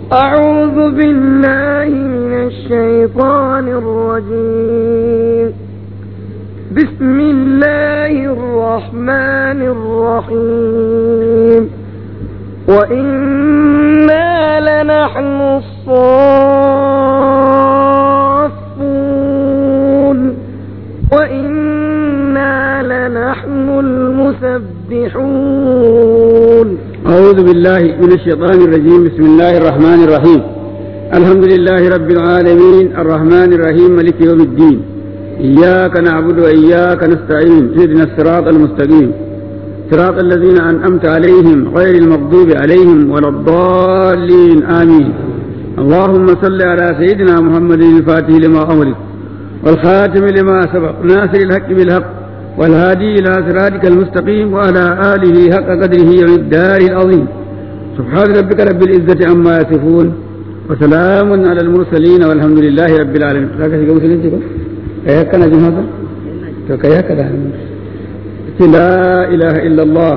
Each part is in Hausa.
أعوذ بالله من الشيطان الرجيم بسم الله الرحمن الرحيم وإنا لنحن الصافون وإنا لنحن المسبحون أعوذ بالله من الشيطان الرجيم بسم الله الرحمن الرحيم الحمد لله رب العالمين الرحمن الرحيم ملك يوم الدين إياك نعبد وإياك نستعين اهدنا الصراط المستقيم صراط الذين أنعمت عليهم غير المغضوب عليهم ولا الضالين آمين اللهم صل على سيدنا محمد الفاتح لما أمرك والخاتم لما سبق ناصر الحق بالحق والهادي إلى صراطك المستقيم وعلى آله حق قدره والدار العظيم سبحان ربك رب العزة عما يصفون وسلام على المرسلين والحمد لله رب العالمين ذاك شيء مسلمين تقول كيف كان جماعة تو كيف كذا لا إله إلا الله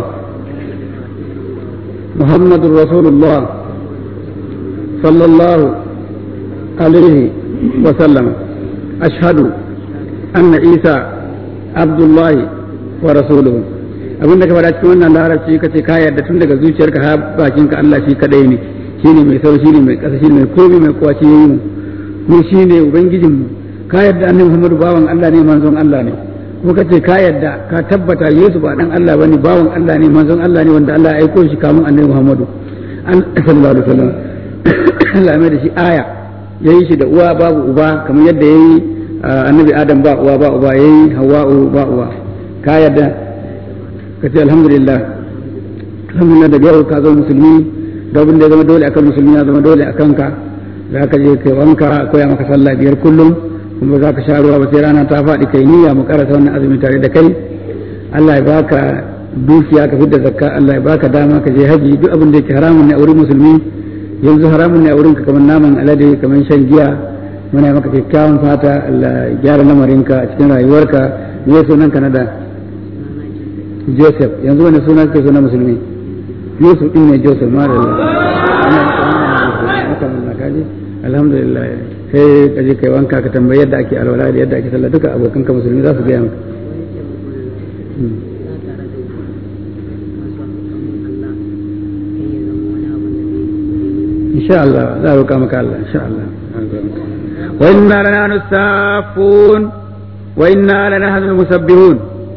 محمد رسول الله صلى الله عليه وسلم أشهد أن عيسى abdullahi wa rasuluhu abin da ka faɗa cikin wannan larabci ka ce ka yarda tun daga zuciyarka har bakinka Allah shi kadai ne shine mai sau shine mai ƙasa shine mai komai mai kowa shi yayi mu mu shine ubangijin mu ka yarda annabi Muhammadu bawan Allah ne manzon Allah ne kuma ka ce ka yarda ka tabbata Yesu ba dan Allah bane bawan Allah ne manzon Allah ne wanda Allah ya aiko shi kamun annabi Muhammadu sallallahu alaihi wasallam Allah mai da shi aya yayi shi da uwa babu uba kamar yadda yayi annabi adam ba uwa ba uba yayi hawa'u ba uwa ka yadda ka ce alhamdulillah alhamdulillah da yau ka zama musulmi da abin da ya zama dole akan musulmi ya zama dole akan ka za ka je kai wanka koya maka sallah biyar kullum kuma za ka sha ruwa ba sai rana ta faɗi kai niyya mu karasa wannan azumi tare da kai Allah ya baka dukiya ka fidda zakka Allah ya baka dama ka je haji duk abin da yake haramun ne a wurin musulmi yanzu haramun ne a wurin ka kamar naman alade kamar shan giya muna maka kyakkyawan fata Allah gyara lamarinka a cikin rayuwarka me sunan ka na da Joseph yanzu wani suna kake suna musulmi Yusuf din ne Joseph ma da alhamdulillah sai ka je kai wanka ka tambayi yadda ake alwala da yadda ake sallah duka abokan ka musulmi za su gaya maka insha Allah za a roƙa maka Allah insha Allah وإنا لنحن السافون وإنا لنحن المسبحون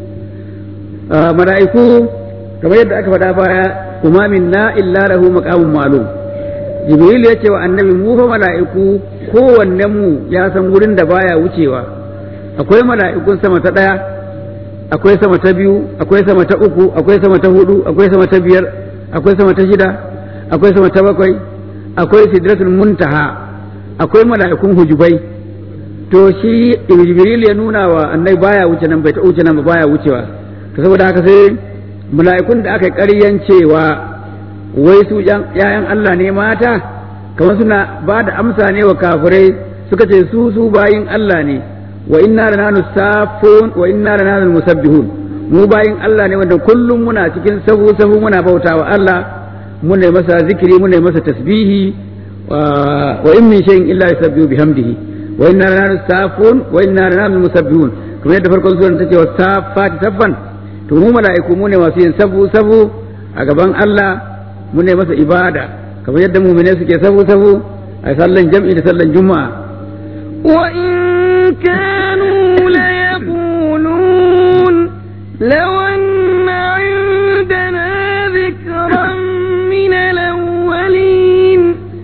ملائكو كما يدعى كفدا بايا وما منا إلا له مقام معلوم jibril ya ce wa annabi mu fa mala'iku kowanne mu ya san wurin da baya wucewa akwai mala'ikun sama ta ɗaya akwai sama ta biyu akwai sama ta uku akwai sama ta hudu akwai sama ta biyar akwai sama ta shida akwai sama ta bakwai akwai sidratul muntaha akwai mala'ikun hujubai to shi jibril ya nuna wa annai baya wuce nan bai ta wuce nan ba baya wucewa to saboda haka sai mala'ikun da aka ƙaryan cewa wai su ‘ya'yan Allah ne mata kamar suna ba da amsa ne wa kafirai suka ce su su bayin Allah ne wa inna da nanu safun wa inna da nanu musabbihun mu bayin Allah ne wanda kullum muna cikin sahu sahu muna bauta wa Allah muna masa zikiri muna masa tasbihi wa in min shay'in illa yusabbihu bihamdihi wa inna la nasafun wa inna la musabbihun kamar yadda farkon suran ta ce wa safati saffan to mu mala'iku mu ne masu yin sabu sabu a gaban Allah mu ne masa ibada kamar yadda mu'mine suke sabu sabu a sallan jam'i da sallan juma'a wa in kanu la yaqulun law anna indana dhikran min al-awwalin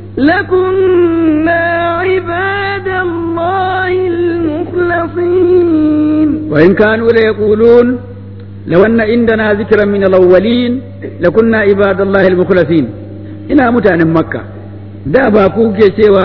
لكنا عباد الله المخلصين وإن كانوا ليقولون لو أن عندنا ذكرا من الأولين لكنا عباد الله المخلصين ina mutanen makka da ba ku ke cewa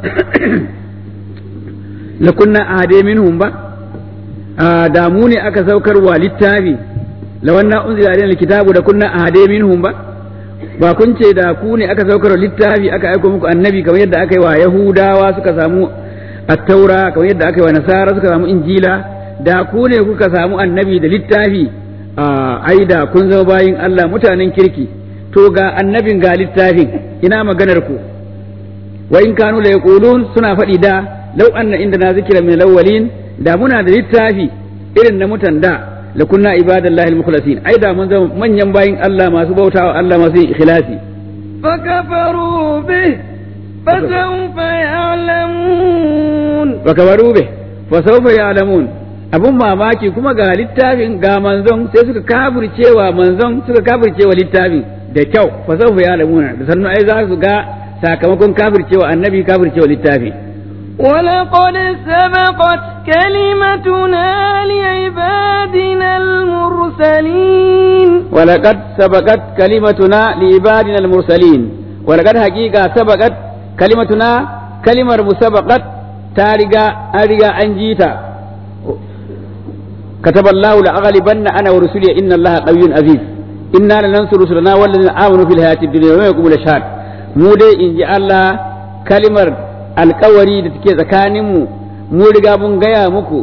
lakunna ahade minhum ba da mu ne aka saukar wa littafi lawanna unzila alaina alkitabu da kunna ahade minhum ba ba kun ce da ku ne aka saukar littafi aka aiko muku annabi kamar yadda aka yi wa yahudawa suka samu attaura kamar yadda aka yi wa nasara suka samu injila da ku ne kuka samu annabi da littafi ai da kun zama bayin Allah mutanen kirki to ga annabin ga littafin ina maganar ku wa in kanu la yaqulun suna faɗi da law anna indana zikra min al-awwalin da muna da littafi irin na mutan da la kunna ibadallahi al-mukhlasin ai da mun zama manyan bayin Allah masu bautawa Allah masu yin ikhlasi فكفروا به فسوف يعلمون wa kabaru be fa sawfa ya'lamun abun mamaki kuma ga littafin ga manzon sai suka kafircewa manzon suka kafircewa littafin da kyau fa sawfa ya'lamuna da sannu ai za su ga sakamakon kafircewa annabi kafircewa littafi ولقد سبقت كلمتنا لعبادنا المرسلين ولقد سبقت كلمتنا لعبادنا المرسلين ولقد حقيقة سبقت كلمتنا كلمة مسبقت تارجا أرجا أنجيتا كتب الله لأغلبن أنا ورسلي إن الله قوي عزيز إنا لننصر رسلنا والذين آمنوا في الحياة الدنيا وما يقوم الأشهاد mu dai in ji Allah kalimar alkawari da take tsakaninmu mu riga mun gaya muku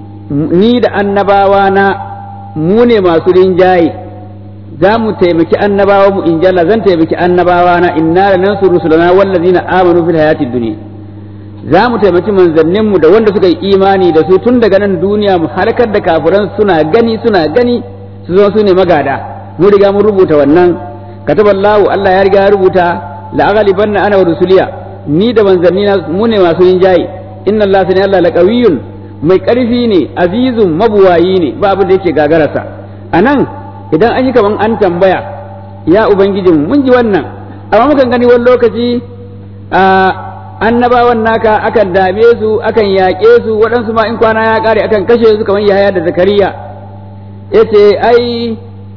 ni da annabawa na mu ne masu rinjaye za mu taimaki annabawa mu in ji Allah zan taimaki annabawa na inna la nansuru rusulana wallazina amanu fil hayatid dunya za mu taimaki manzanninmu da wanda suka yi imani da su tun daga nan duniya mu harkar da kafiran suna gani suna gani su zo su ne magada mu riga mun rubuta wannan kataballahu Allah ya riga ya rubuta la'aghaliban ana wa rusuliya ni da manzanni na mu ne masu yin jayi inna Allah sani Allah laqawiyyun mai karfi ne azizun mabuwayi ne ba abin da yake gagararsa anan idan an yi kaman an tambaya ya ubangijin mun ji wannan amma mukan gani wani lokaci a annabawan naka akan dame su akan yaƙe su waɗansu ma in kwana ya ƙare akan kashe su kamar Yahaya da Zakariya yace ai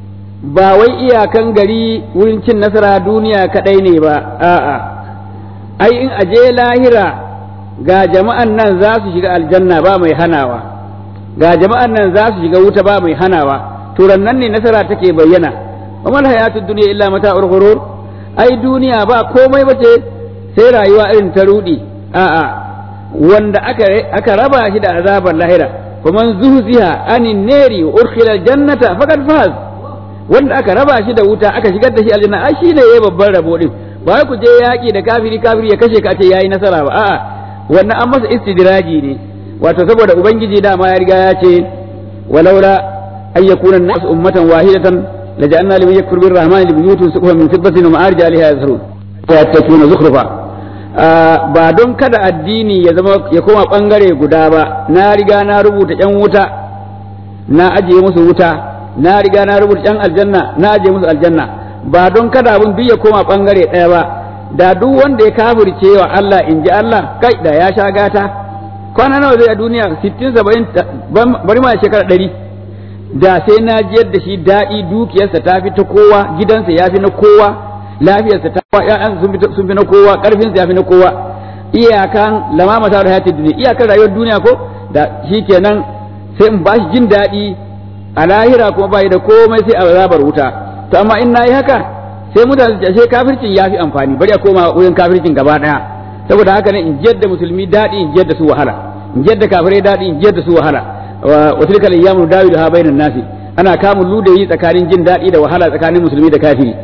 ba wai iyakan gari wurin cin nasara duniya kadai ne ba a'a ai in aje lahira ga jama'an nan za su shiga aljanna ba mai hanawa ga jama'an nan za su shiga wuta ba mai hanawa to nan ne nasara take bayyana wa mal hayatud dunya illa mata'ul ghurur ai duniya ba komai bace sai rayuwa irin ta rudi a'a wanda aka aka raba shi da azabar lahira faman zuhziha anin nari wa urkhila aljannata faqad faz wanda aka raba shi da wuta aka shigar da shi aljanna ai shine yayi babban rabo din ba wai ku je yaki da kafiri kafiri ya kashe ka ce yayi nasara ba a'a wannan an masa istidraji ne wato saboda ubangiji dama ya riga ya ce walaula ay yakuna an-nas ummatan wahidatan laja'alna liman yakfur bir-rahmani li buyutin suqufan min fiddatin wa ma'arij 'alayha yazrun tattakuna zukhrufa ba don kada addini ya zama ya koma bangare guda ba na riga na rubuta yan wuta na ajiye musu wuta na riga na rubuta yan aljanna na aje musu aljanna ba don kada abun duk ya koma bangare ɗaya ba da duk wanda ya kafirce wa Allah in ji Allah kai da ya sha gata kwana nawa zai a duniya 60 70 bari ma shekara 100 da sai na jiyar da shi daɗi dukiyarsa ta fi ta kowa gidansa ya fi na kowa lafiyarsa ta kowa ƴaƴansa sun fi na kowa ƙarfinsa ya fi na kowa iyakan lamama ta hayatid duniya iyakan rayuwar duniya ko da shikenan sai in ba shi jin daɗi a lahira kuma bai da komai sai a azabar wuta to amma in nayi haka sai mutane su ce kafircin ya fi amfani bari a koma wurin kafircin gaba daya saboda haka ne in jiyar da musulmi daɗi in jiyar da su wahala in jiyar da kafirai daɗi in jiyar da su wahala wa tilka al-ayyamu dawilu ha bainan nasi ana kamun ludayi tsakanin jin daɗi da wahala tsakanin musulmi da kafiri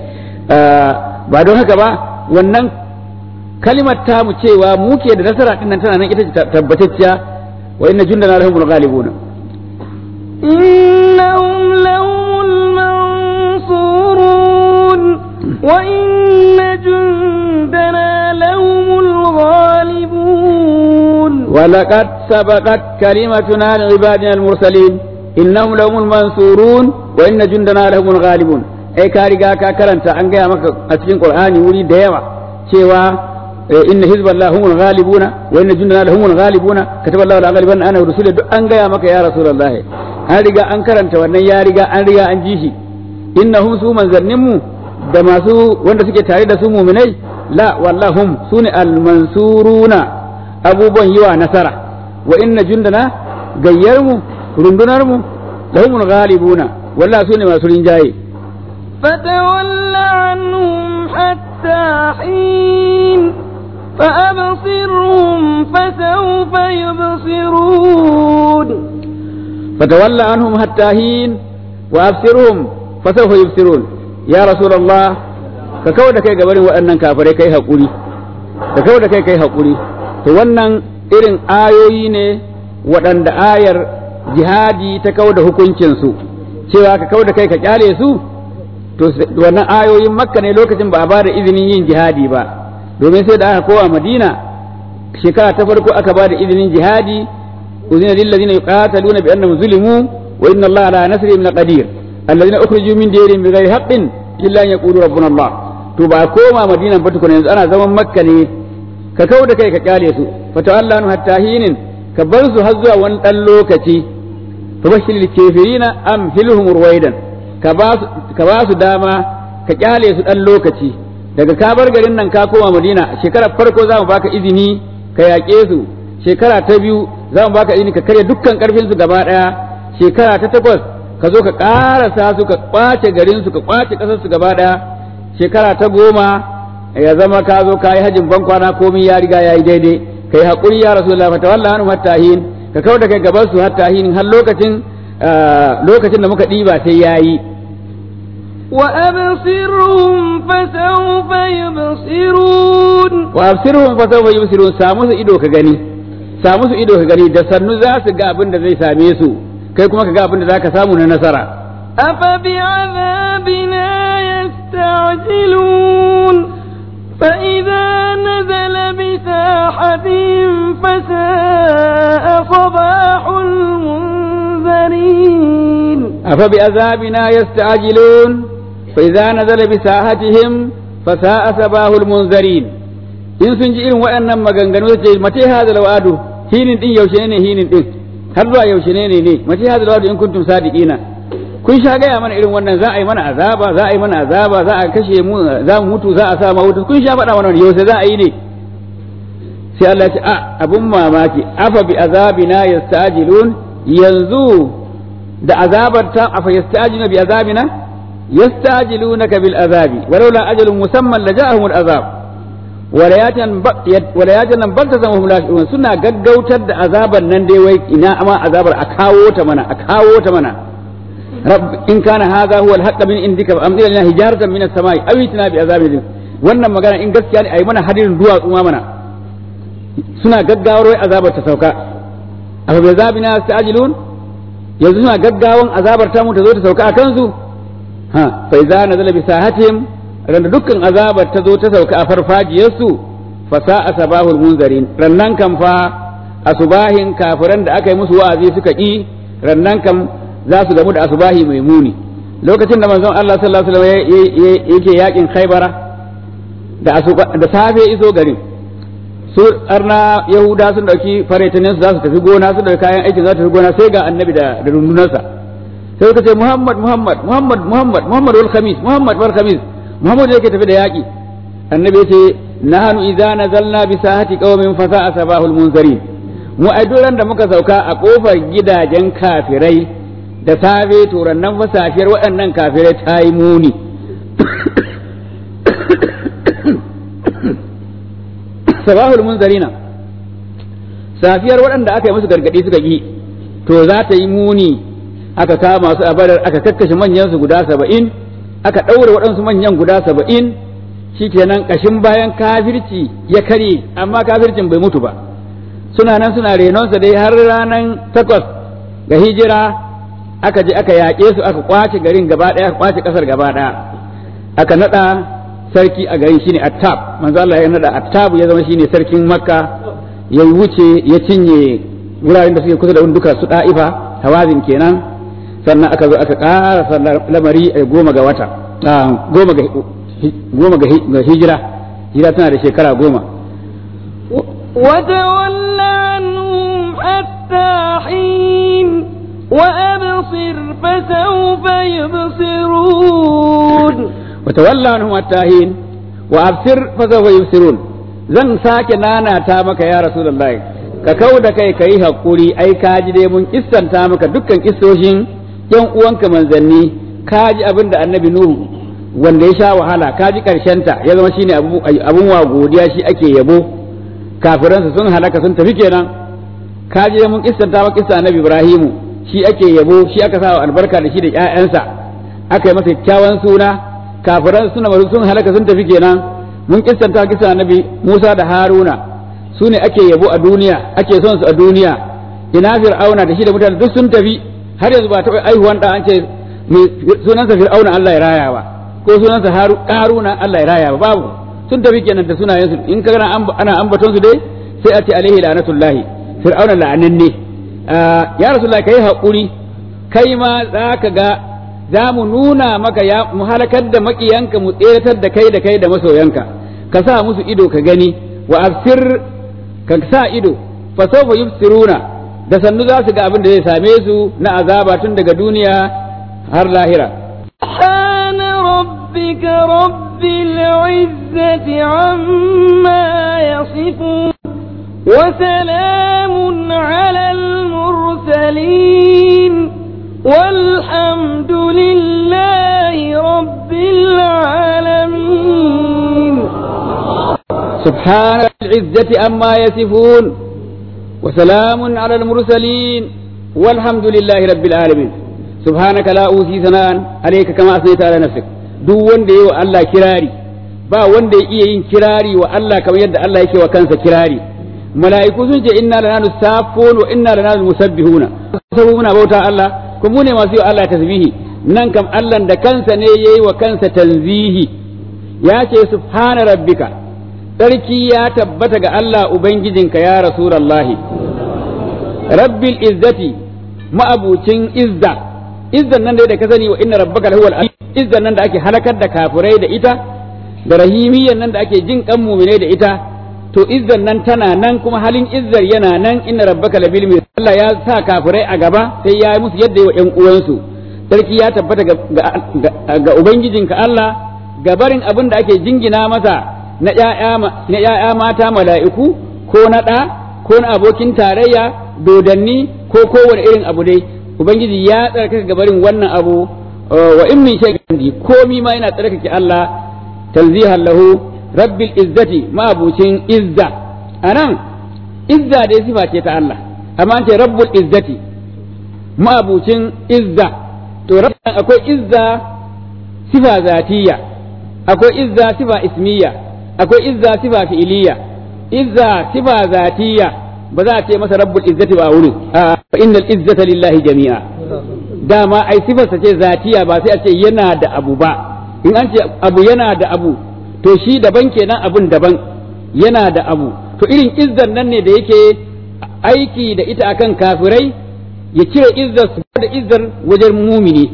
ba don haka ba wannan kalimar ta mu cewa mu ke da nasara din nan tana nan ita ce tabbatacciya wa inna jundana lahumul ghalibuna إنهم لهم المنصورون وإن جندنا لهم الغالبون ولقد سبقت كلمتنا لعبادنا المرسلين إنهم لهم المنصورون وإن جندنا لهم الغالبون أي كاريغا كاكرنتا أن جاء مكة أتكين قرآن ولي ديوة شيوا إن حزب الله هم الغالبون وإن جندنا لهم الغالبون كتب الله لأغلبن أنا ورسولي أن جاء مكة يا رسول الله an riga an karanta wannan ya riga an riga an ji shi innahum su manzanninmu da masu wanda suke tare da su muminai la wallahum sune almansuruna abubuwan yiwa nasara wa inna jundana gayyarmu rundunarmu lahumul ghalibuna wallahi sune masu rinjaye فتول عنهم حتى حين فأبصرهم فسوف يبصرون فتولى عنهم حتى حين وأبصرهم فسوف يبصرون يا رسول الله ككون كي قبل وأنن كافري كي هقولي ka kau da kai kai haƙuri to wannan irin ayoyi ne waɗanda ayar jihadi ta kau da hukuncinsu cewa ka kau da kai ka kyale su to wannan ayoyin makka ne lokacin ba a ba da izinin yin jihadi ba domin sai da aka kowa madina shekara ta farko aka ba da izinin jihadi uzina lil ladina yuqataluna bi annahum zulimu wa inna allaha ala nasrihim laqadir alladhina ukhriju min diyarihim bighairi haqqin illa an yaqulu rabbuna allah to ba koma madina ba tukuna yanzu ana zaman makka ne ka kau da kai ka kyale su fa ta'allanu hatta hinin ka bar su har zuwa wani dan lokaci fa bashiril kafirina am hilhum ruwaidan ka ba su ka ba su dama ka kyale su dan lokaci daga ka bar garin nan ka koma madina shekarar farko za mu baka izini ka yaƙe su shekara ta biyu za mu baka izini ka karya dukkan karfin su gaba daya shekara ta takwas ka zo ka ƙarasa su ka kwace garin su ka kwace ƙasar su gaba daya shekara ta goma ya zama ka zo ka yi hajin ban kwana komai ya riga ya yi daidai ka yi haƙuri ya rasu lafa ta wallah hatta hin ka kau da kai gaban su hatta hin har lokacin lokacin da muka ɗiba sai ya yi وأبصرهم فسوف يبصرون وأبصرهم فسوف يبصرون samu su ido ka gani samu su ido ka gani da sannu za su ga abin da zai same su kai kuma ka ga abin da za ka samu na nasara أفبعذابنا يستعجلون فإذا نزل بساحتهم فساء صباح المنذرين أفبعذابنا يستعجلون فإذا نزل بساحتهم فساء صباح المنذرين in sun ji irin waɗannan maganganu ce mace hada lawadu hinin din yaushe ne hinin din har zuwa yaushe ne ne mace hada lawadu in kuntum sadiqina kun sha gaya mana irin wannan za a yi mana azaba za a yi mana azaba za a kashe mu za mu mutu za a sa ma wuta kun sha faɗa mana yaushe za a yi ne sai Allah ya ce a abun mamaki afa bi azabina yastajilun yanzu da azabar ta afa yastajiluna bi azabina yastajilunaka bil azabi walaula ajalun musamman laja'ahum al azab walayatan nan balta zama hum lashurun suna gaggautar da azabar nan dai wai ina ama azabar a kawo ta mana a kawo ta mana rabb in kana hadha huwa al-haqq min indika fa amdir lana hijaratan min as-samai aw itina bi azabin wannan magana in gaskiya ne ayi mana hadirin duwatsu ma mana suna gaggawar wai azabar ta sauka afa bi azabina sa'ajilun yanzu suna gaggawan azabar ta mu ta zo ta sauka a kansu ha fa idza nazala bi sahatihim randa dukkan azabar ta zo ta sauka a farfajiyarsu fa sa'a sabahul munzarin rannan kan fa asubahin kafiran da aka yi musu wa'azi suka ki rannan kan za su gamu da asubahi mai muni lokacin da manzon Allah sallallahu alaihi wasallam yake yakin Khaibara da da safe iso garin su arna yahuda sun dauki faretanin su za su tafi gona su dauki kayan aikin za su tafi gona sai ga annabi da da rundunarsa sai suka ce Muhammad Muhammad Muhammad Muhammad Muhammad wal khamis Muhammad wal khamis Muhammad yake tafi da yaki annabi yace nahnu idza nazalna bi sahati qaumin fa sa'a sabahul munzarin mu ai duran da muka sauka a kofar gidajen kafirai da safe to nan fa safiyar waɗannan kafirai ta yi muni sabahul munzarina safiyar waɗanda aka yi musu gargaɗi suka ƙi to za ta yi muni aka kama su a badar aka kakkashe manyan su guda saba'in aka ɗaure waɗansu manyan guda saba'in shikenan ƙashin bayan kafirci ya karye amma kafircin bai mutu ba suna nan suna renonsa dai har ranar takwas ga hijira aka je aka yaƙe su aka kwace garin gaba ɗaya aka kwace ƙasar gaba ɗaya aka naɗa sarki a garin shine attab manzo Allah ya naɗa attab ya zama shine sarkin makka ya wuce ya cinye wuraren da suke kusa da duka su ɗa'ifa hawazin kenan sannan aka zo aka ƙara lamari a goma ga wata goma ga goma ga hijira hijira tana da shekara goma وتول عنهم حتى حين وأبصر فسوف يبصرون وتولى عنهم حتى حين وأبصر فسوف يبصرون zan sake nanata maka ya rasulullahi ka kau da kai ka yi haƙuri ai ka ji dai mun kissanta maka dukkan kissoshin yan uwanka manzanni ka ji abin da annabi nuhu wanda ya sha wahala ka ji ta ya zama shine abun wa godiya shi ake yabo kafiransa sun halaka sun tafi kenan ka ji mun kissanta maka kissa annabi ibrahimu shi ake yabo shi aka sa albarka da shi da ƴaƴansa aka yi masa kyakkyawan suna kafiran suna sun halaka sun tafi kenan mun kissanta kisa annabi Musa da Haruna su ne ake yabo a duniya ake son su a duniya ina fir'auna da shi da mutane duk sun tafi har yanzu ba taɓa aihuwan da an ce sunansa fir'auna Allah ya raya ba ko sunansa haruna Allah ya raya ba babu sun tafi kenan da sunayensu in ka ana ambaton su dai sai a ce alaihi la'natullahi fir'auna la'ananne ya rasulullahi kai haƙuri kai ma za ka ga za mu nuna maka ya mu halakar da makiyanka mu tseratar da kai da kai da masoyanka ka sa musu ido ka gani wa afsir ka sa ido fa sawfa yubsiruna da sannu za su ga abin da zai same su na azaba tun daga duniya har lahira سبحان ربك رب العزة عما يصفون وسلام على المرسلين والحمد لله رب العالمين سبحان العزة أما يصفون وسلام على المرسلين والحمد لله رب العالمين سبحانك لا أوصي ثناء عليك كما أثنيت على نفسك duk wanda yi wa Allah kirari ba wanda ya iya yin kirari wa Allah kamar yadda Allah yake wa kansa kirari mala'iku sun ce inna lana nusafun wa inna lana musabbihuna sabu muna bauta Allah kuma mu ne masu yi wa Allah tasbihi nan kam Allah da kansa ne yayi wa kansa tanzihi ya ce subhana rabbika sarki ya tabbata ga Allah ubangijinka ya rasulullahi rabbil izzati ma'abucin izza izzan nan da ka sani wa inna rabbaka lahuwal izzan nan da ake halakar da kafirai da ita da rahimiyyan nan da ake jin kan mumine da ita to izzan nan tana nan kuma halin izzar yana nan inna rabbaka labil mir Allah ya sa kafirai a gaba sai ya yi musu yadda wa ƴan uwansu sarki ya tabbata ga, ga, ubangijinka Allah gabarin abin da ake jingina masa na ƴaƴa mata mala'iku ko na ɗa ko na abokin tarayya dodanni ko kowane irin abu dai ubangiji ya tsarkaka gabarin wannan abu wa in min shay'in komi ma yana tsarkake Allah tanzihan lahu rabbil izzati ma'abucin izza anan izza dai sifa ce ta Allah amma an ce rabbul izzati ma'abucin izza to rabban akwai izza sifa zatiya akwai izza sifa ismiya akwai izza sifa fi'iliya izza sifa zatiya ba za a ce masa rabbul izzati ba a wurin fa innal izzata lillahi jami'a dama ai sifarsa ce zatiya ba sai a ce yana da abu ba in an ce abu yana da abu to shi daban kenan abun daban yana da abu to irin izzar nan ne da yake aiki da ita akan kafirai ya cire izzar su da izzar wajen mumini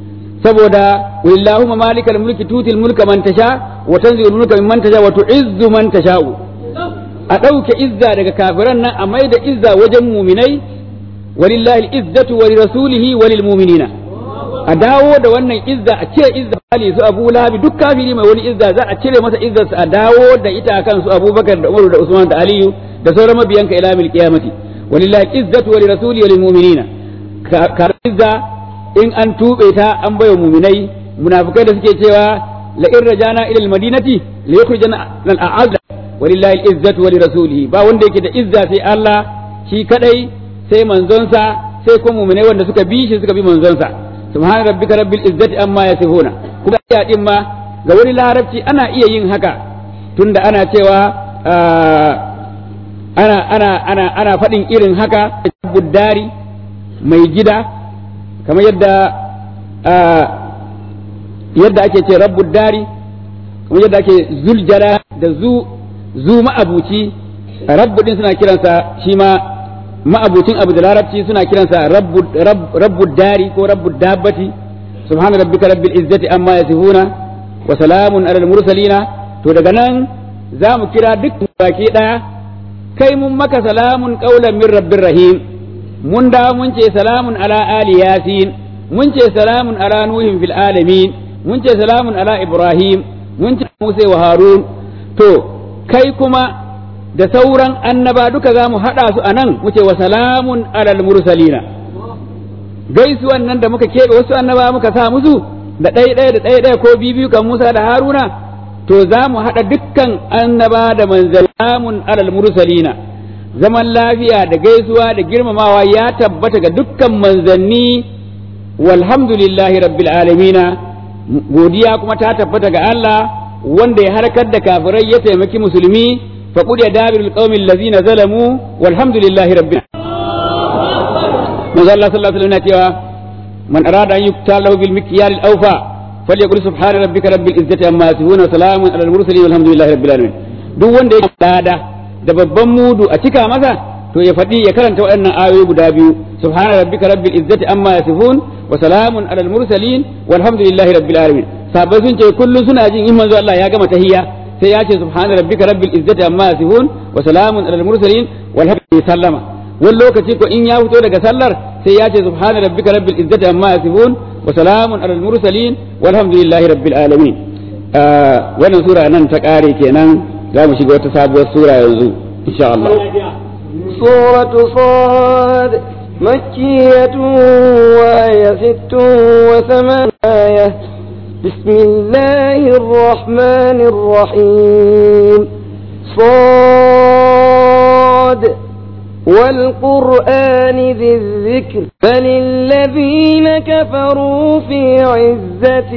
saboda wallahumma malikal mulki tutil mulka man tasha wa tanzilul mulka mimman tasha wa tu'izzu man tasha'u a ɗauke izza daga kafiran nan a mai da izza wajen muminai walillahi izzatu wa lirasulihi wa lilmu'minina a dawo da wannan izza a cire izza ali su Abu Lahab duk kafiri mai wani izza za a cire masa izzarsa a dawo da ita akan su Abubakar da Umar da Usman da Aliyu da sauran mabiyanka ila mil qiyamati walillahi izzatu wa lirasulihi wa lilmu'minina ka izza in an tube ta an bayo muminai munafikai da suke cewa la in rajana ila almadinati la yukhrijana al-a'azz walillahi al-izzatu wa lirasulihi ba wanda yake da izza sai Allah shi kadai sai manzonsa sai kuma mu'minai wanda suka bi shi suka bi manzonsa subhana rabbika rabbil izzati amma yasifuna kuma ya din ma ga wani larabci ana iya yin haka tunda ana cewa ana ana ana ana faɗin irin haka buddari mai gida kamar yadda yadda ake ce rabbud dari kamar yadda ake zuljala da zu zu ma'abuci rabbu din suna kiransa shi ma ma'abucin abu da larabci suna kiransa rabbu dari ko rabbu dabbati subhana rabbika rabbil izzati amma yasifuna wa salamun alal mursalina to daga nan za mu kira duk baki daya kai mun maka salamun qaulan min rabbir rahim mun da mun ce salamun ala ali yasin mun ce salamun ala nuhin fil alamin mun ce salamun ala ibrahim mun ce musa wa harun to kai kuma da sauran annaba duka za mu haɗa su a nan mu ce wa salamun alal mursalina gaisuwan nan da muka keɓe wasu annaba muka sa musu da ɗaya ɗaya da ɗaya ɗaya ko biyu kan Musa da Haruna to za mu haɗa dukkan annaba da manzalamun alal mursalina zaman lafiya da gaisuwa da girmamawa ya tabbata ga dukkan manzanni walhamdulillahi rabbil alamina godiya kuma ta tabbata ga Allah wanda ya harkar da kafirai ya taimaki musulmi fa qul ya dabirul qaumil ladzina zalamu walhamdulillahi rabbil manzo Allah sallallahu alaihi wasallam cewa man arada an yukta lahu bil mikyal al awfa falyaqul subhana rabbika rabbil izzati amma yasifun wa salamun alal mursalin walhamdulillahi rabbil alamin duk wanda ya dada da babban mudu a cika masa to ya faɗi ya karanta waɗannan ayoyi guda biyu subhana rabbika rabbil izzati amma yasifun wa salamun alal mursalin walhamdulillahi rabbil alamin sabai sun ce kullum suna jin in manzo Allah ya gama tahiyya sai ya ce subhana rabbika rabbil izzati amma yasifun wa salamun alal mursalin walhamdulillahi sallama wani lokaci ko in ya fito daga sallar sai ya ce subhana rabbika rabbil izzati amma yasifun wa salamun alal mursalin walhamdulillahi rabbil alamin wannan sura nan ta kare kenan za mu shiga wata sabuwar sura yanzu insha Allah سورة صاد مكية وهي ست وثمان آية بسم الله الرحمن الرحيم صاد والقرآن ذي الذكر بل الذين كفروا في عزة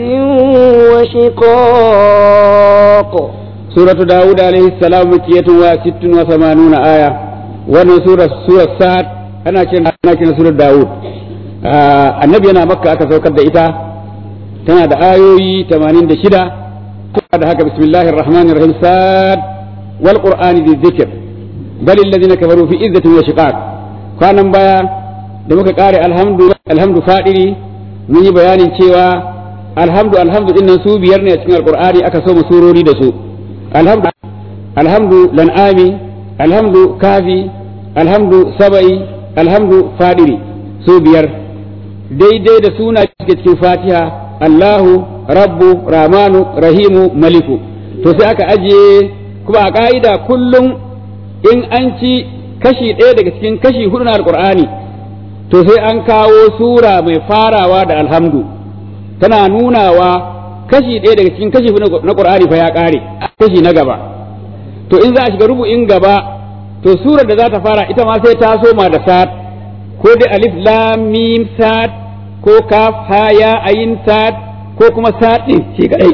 وشقاق سورة داود عليه السلام مكية وست وثمانون آية وانا سورة سورة سعد أنا كنا أنا كنا سورة داود آه النبي أنا مكة أكثر كده إتا تنا دا آيوي تمانين دا شدة da haka bismillahir rahmanir rahim sad wal qur'ani dhi dhikr bal alladhina kafaru fi izzatin wa shiqaq kwanan baya da muka kare alhamdu alhamdu fadiri mun yi bayanin cewa alhamdu alhamdu dinnan su biyar ne a cikin alqur'ani aka so mu surori da su alhamdu alhamdu lan'ami alhamdu kafi alhamdu saba'i alhamdu fadiri su biyar daidai da suna cikin fatiha Allahu rabbu ramanu rahimu maliku to sai aka ajiye kuma a ka'ida kullum in an ci kashi ɗaya daga cikin kashi hudu na alkur'ani to sai an kawo sura mai farawa da alhamdu tana nunawa kashi ɗaya daga cikin kashi hudu na qur'ani fa ya ƙare kashi na gaba to in za a shiga rubu'in gaba to surar da za ta fara ita ma sai ta soma da sad ko dai alif lam mim sad ko kaf ha ya ayin sad ko kuma saɗin shi kadai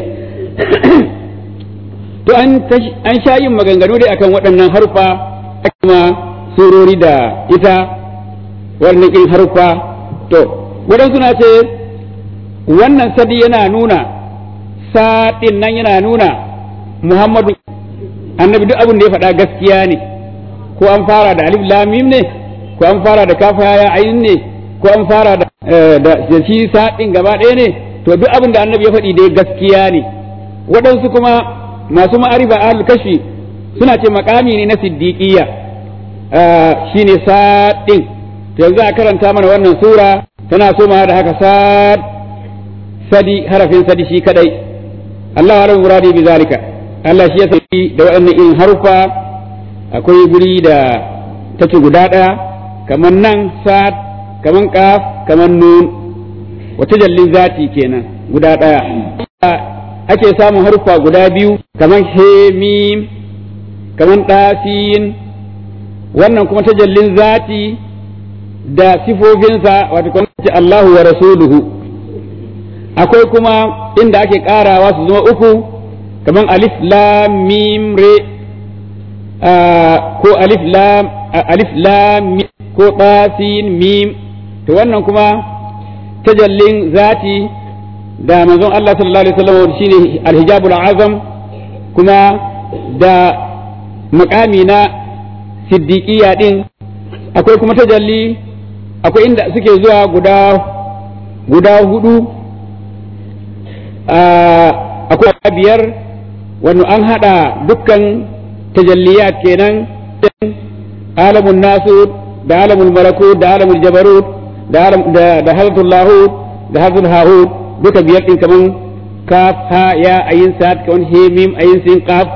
to an an sha yin maganganu dai akan waɗannan harfa kuma surori da ita wannan irin harfa to waɗansu na ce wannan sadi yana nuna saɗin nan yana nuna muhammadu annabi duk abin da ya faɗa gaskiya ne ko an fara da alif lamim ne ko an fara da kafa ya ayin ne ko an fara da shi saɗin gaba ɗaya ne to duk abin da annabi ya faɗi dai gaskiya ne waɗansu kuma masu ma'arifa ahlul kashi suna ce makami ne na siddiqiyya shine sadin to yanzu a karanta mana wannan sura tana so da haka sad sadi harafin sadi shi kadai Allah alim muradi bi zalika Allah shi ya saki da waɗannan irin harufa akwai guri da take guda ɗaya kamar nan sad kamar kaf kamar nun wata jallin zati kenan guda ɗaya ake samun haruffa guda biyu kamar hemim kamar ɗasin wannan kuma ta jallin zati da sifofinsa wato kuma ce Allahu wa rasuluhu akwai kuma inda ake ƙarawa su zama uku kamar alif lam mim re ko alif lam alif lam ko ɗasin mim to wannan kuma tajallin zati da manzon Allah sallallahu alaihi wasallam shine alhijabul azam kuma da makami na siddiqiyya din akwai kuma tajalli akwai inda suke zuwa guda guda hudu akwai biyar wani an hada dukkan tajalliyat kenan alamun nasu da alamun malakut da alamun jabarut da da hadatul lahut da hadatul hahut duka biyar din kaman kaf ha ya ayin sad kaman he mim ayin sin qaf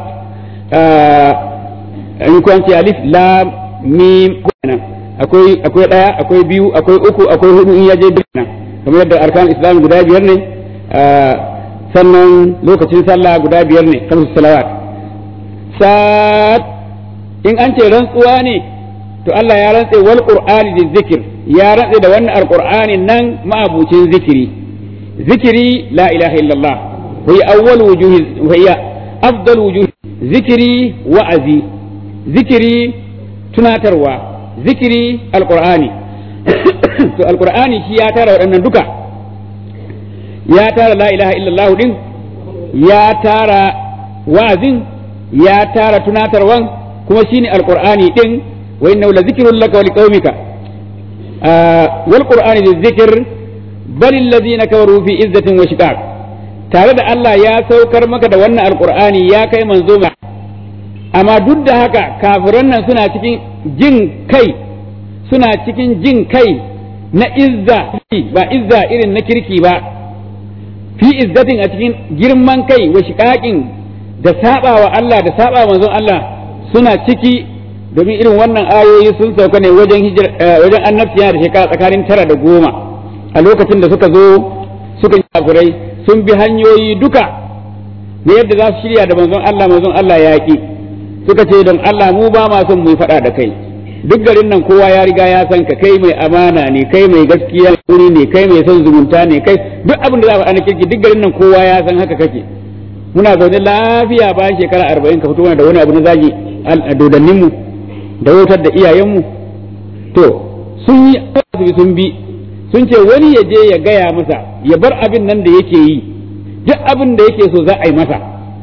in ko ce alif lam mim akwai akwai daya akwai biyu akwai uku akwai hudu in yaje duk nan kamar yadda arkan islam guda biyar ne sannan lokacin sallah guda biyar ne kamar salawat sad in an ce rantsuwa ne to Allah ya rantse wal qur'ani da zikir ya rantse da wannan alqur'ani nan ma'abucin zikiri zikiri la ilaha illallah wa hiya awwal wujuhi wa hiya afdal wujuh zikiri wa'azi zikiri tunatarwa zikiri alqur'ani to alqur'ani shi ya tara waɗannan duka ya tara la ilaha illallah din ya tara wa'azin ya tara tunatarwan kuma shine alqur'ani din wa innahu la zikrun laka wa liqaumika wal qur'ani dhikr bal alladhina kafaru fi izzatin wa shiqaq tare da Allah ya saukar maka da wannan alqur'ani ya kai manzo amma duk da haka kafiran nan suna cikin jin kai suna cikin jin kai na izza ba izza irin na kirki ba fi izzatin a cikin girman kai wa shiqaqin da saba wa Allah da saba manzon Allah suna ciki domin irin wannan ayoyi sun sauka ne wajen hijir wajen annabciya da shekara tsakanin tara da goma a lokacin da suka zo suka yi kafirai sun bi hanyoyi duka na yadda za su shirya da manzon Allah manzon Allah ya ki suka ce don Allah mu ba ma son mu faɗa da kai duk garin nan kowa ya riga ya san ka kai mai amana ne kai mai gaskiya wuri ne kai mai son zumunta ne kai duk abin da za a faɗa kirki duk garin nan kowa ya san haka kake muna zaune lafiya bayan shekara arba'in ka fito mana da wani abu na zagi a dodanninmu da wutar da iyayenmu to sun yi asibi sun bi sun ce wani ya je ya gaya masa ya bar abin nan da yake yi duk abin da yake so za a yi masa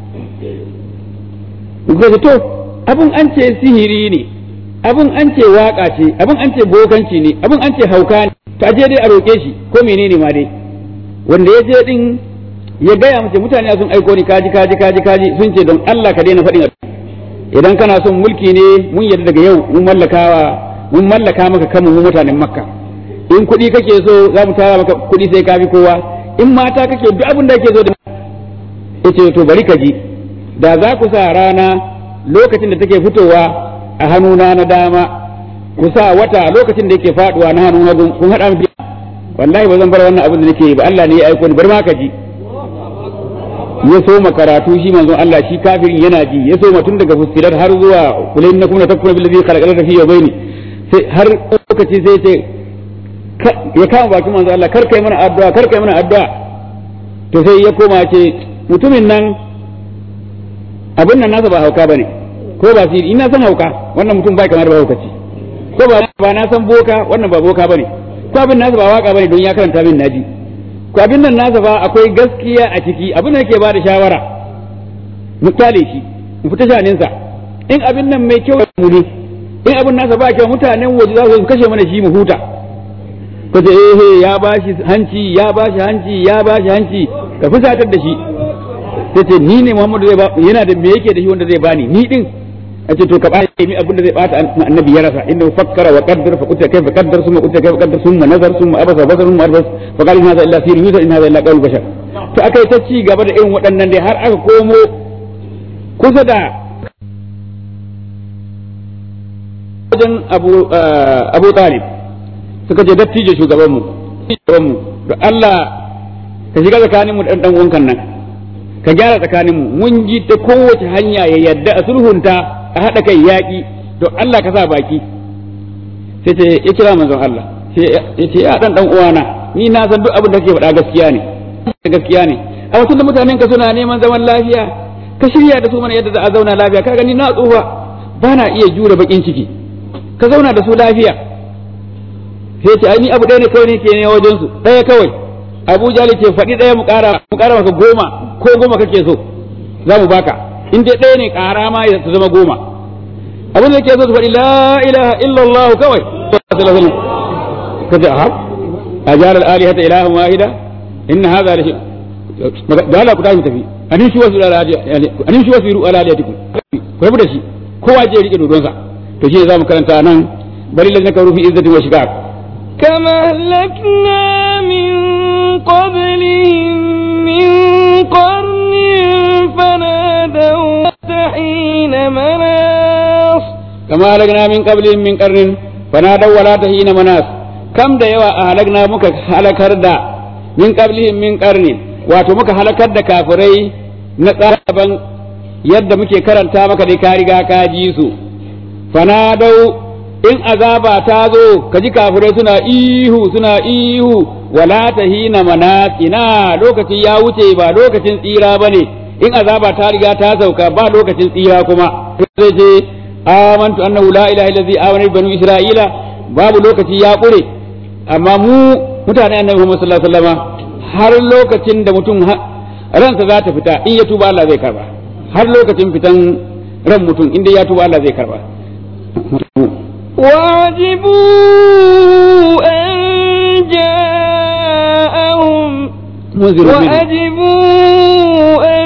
to abin an ce sihiri ne abin an ce waka ce abin an ce bokanci ne abin an ce hauka ne to aje dai a roƙe shi ko menene ma dai wanda ya je din ya gaya mace mutane sun aiko ni kaji kaji kaji kaji sun ce don Allah ka daina faɗin idan kana son mulki ne mun yarda daga yau mun mallakawa mun mallaka maka kanmu mu mutanen makka in kuɗi kake so za mu tara maka kuɗi sai ka bi kowa in mata kake duk abin da kake so da yace to bari ka ji da za ku sa rana lokacin da take fitowa a hannuna na dama ku sa wata lokacin da yake faduwa na hannun hagu kun haɗa mu wallahi ba zan bar wannan abin da nake yi ba Allah ne ya aiko ni bari ma ka ji ya soma karatu shi manzon Allah shi kafirin yana ji ya soma tun daga fusilar har zuwa kulain na kuma takuna bil ladhi khalaqa fi yawmayn sai har lokaci sai ce ya kama bakin manzon Allah kar kai mana addu'a kar kai mana addu'a to sai ya koma ce mutumin nan abin nan nasa ba hauka bane ko ba siri ina san hauka wannan mutum bai kamar ba haukaci ko ba ba na san boka wannan ba boka bane ko abin nasa ba waka bane don ya karanta min naji ko abin nan nasa fa akwai gaskiya a ciki abin da yake ba da shawara mu kyale shi mu fita shaninsa in abin nan mai kyau mu ne in abin nasa ba kyau mutanen waje za su kashe mana shi mu huta ko ce eh ya bashi hanci ya bashi hanci ya bashi hanci ka fusatar da shi sai ce ni ne Muhammadu zai ba yana da me yake da shi wanda zai bani ni din a ce to ka ba mi abin da zai bata annabi ya rasa inda fakkara wa qaddar fa kutta kayfa qaddar summa kutta kayfa qaddar summa nazar summa abasa basar summa arbas fa qala inna hadha illa sirrun yusar inna hadha illa qawl bashar to akai ta ci gaba da irin waɗannan dai har aka komo kusa da wajen abu abu talib suka ce dattijo shugaban mu shugaban mu da Allah ka shiga tsakanin mu dan dan wankan nan ka gyara tsakanin mu mun ji ta kowace hanya ya yadda a sulhunta a haɗa kai yaƙi don Allah ka sa baki sai ce ya kira manzon Allah ya ce ya dan dan uwana ni na san duk abin da kake faɗa gaskiya ne gaskiya ne a wasu da mutanen ka suna neman zaman lafiya ka shirya da su mana yadda za a zauna lafiya ka gani na tsufa ba na iya jure bakin ciki ka zauna da su lafiya sai ce ai ni abu ɗaya ne kawai ne ke ne wajen su ɗaya kawai Abu Jali ce faɗi ɗaya mu ƙara mu ƙara maka goma ko goma kake so za mu baka in dai ɗaya ne ƙara ma ya zama goma abin da ke so su faɗi la ilaha illallah kawai ka ce a a jarar alihata ilahan wahida inna hadha la da Allah ku tashi tafi anin shi wasu anin shi wasu ala aliyatikum ku rabu da shi kowa je rike dodonsa to shi ne zamu karanta nan bari lazina karu fi izzatin wa shiqaq كما أهلكنا من قبلهم من قرن فنادوا حين مناص كما أهلكنا من قبلهم من قرن فنادوا ولا تحين مناص كم da yawa a halakna muka halakar da min qablihim min qarnin wato muka halakar da kafirai na tsaban yadda muke karanta maka dai ka riga ka ji su fanadau in azaba ta zo ka ji kafirai suna ihu suna ihu wala tahina manasina lokaci ya wuce ba lokacin tsira bane in azaba ta riga ta sauka ba lokacin tsira kuma zai ce amantu annahu la ilaha illa amana banu isra'ila babu lokaci ya kure amma mu mutane annabi Muhammad sallallahu alaihi wasallam har lokacin da mutum ransa za ta fita in ya tuba Allah zai karba har lokacin fitan ran mutum inda ya tuba Allah zai karba وعجبوا أن جاءهم منذر منه وعجبوا أن